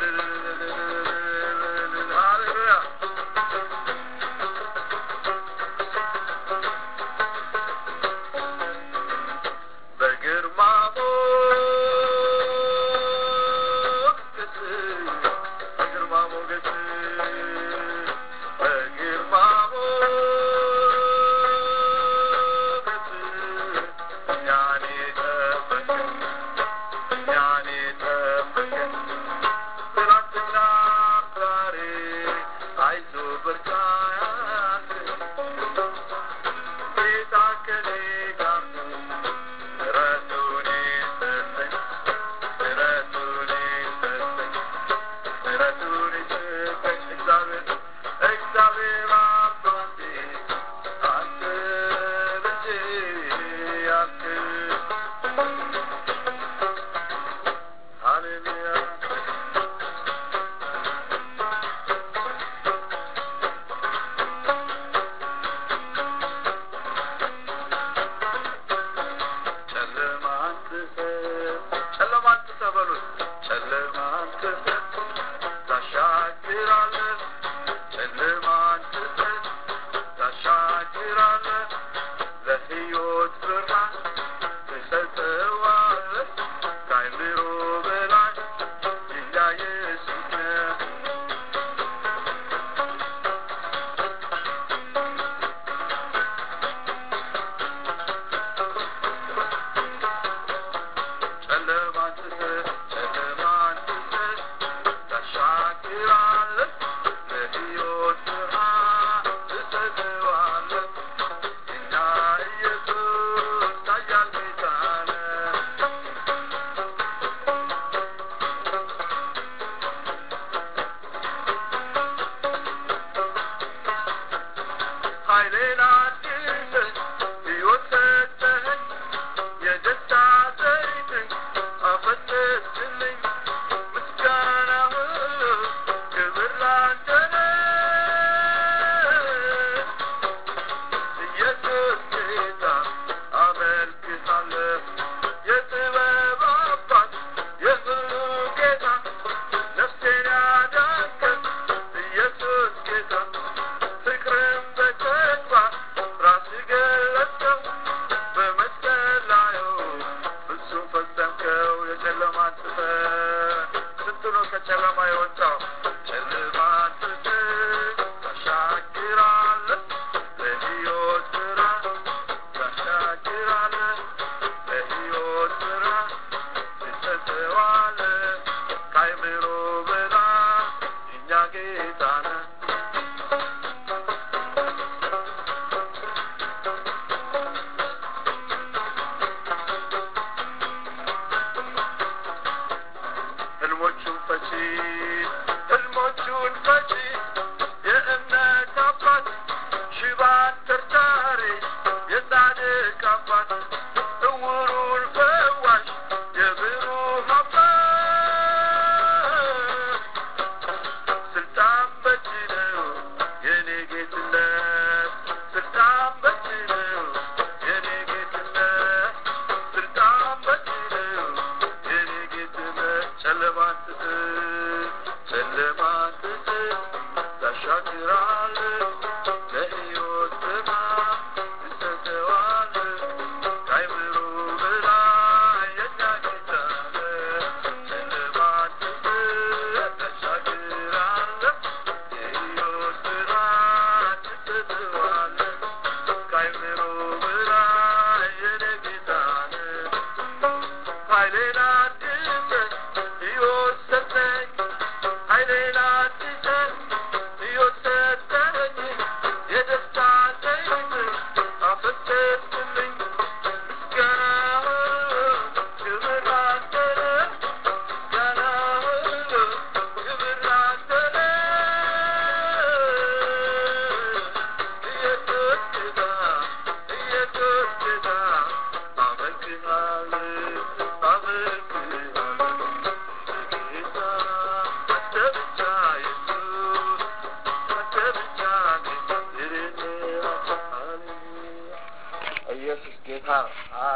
ሃሌሉያ በግርማ ሞገስ በግርማ ሞገስ በግርማ ሞገስ እኛን የጠበቅን እኛን የጠበቅን ትናንትና ዛሬ አይዞህ በርታ ያልከን ጌታ ከኔ ጋር ነው። ምሕረቱን የሰጠኝ ምሕረቱን የሰጠኝ ምሕረቱን የሰጠኝ እግዚአብሔር እግዚአብሔር አባቴ አንተ ልጄ ያልክን ሃሌሉያ ጨለማን ትተህ ጨለማን ትተህ በሉት ጨለማን ትተህ ታሻግራለህ ጨለማን ትተህ ታሻግራለህ ለሕይወት ብርሃን ትሰጠዋለህ ከአእምሮ በላይ ጌታ ኢየሱስ ነው። ጨለማን ትተህ ጨለማን ትተህ ታሻግራለህ ለሕይወት ብርሃን ትሰጠዋለህ ጌታ ኢየሱስ ኃያል ጌታ ነው። ኃይሌን አድሰህ ሕይወት ሰጠኸኝ የደስታ ዘይትን አፈሰስክልኝ ምስጋና ሁሉ ክብር ላንተ ነው። ኢየሱስ ጌታ አመልክሃለሁ የጥበብ አባት የሁሉ ጌታ ነፍሴን ያዳንከን ኢየሱስ ጌታ Thank you.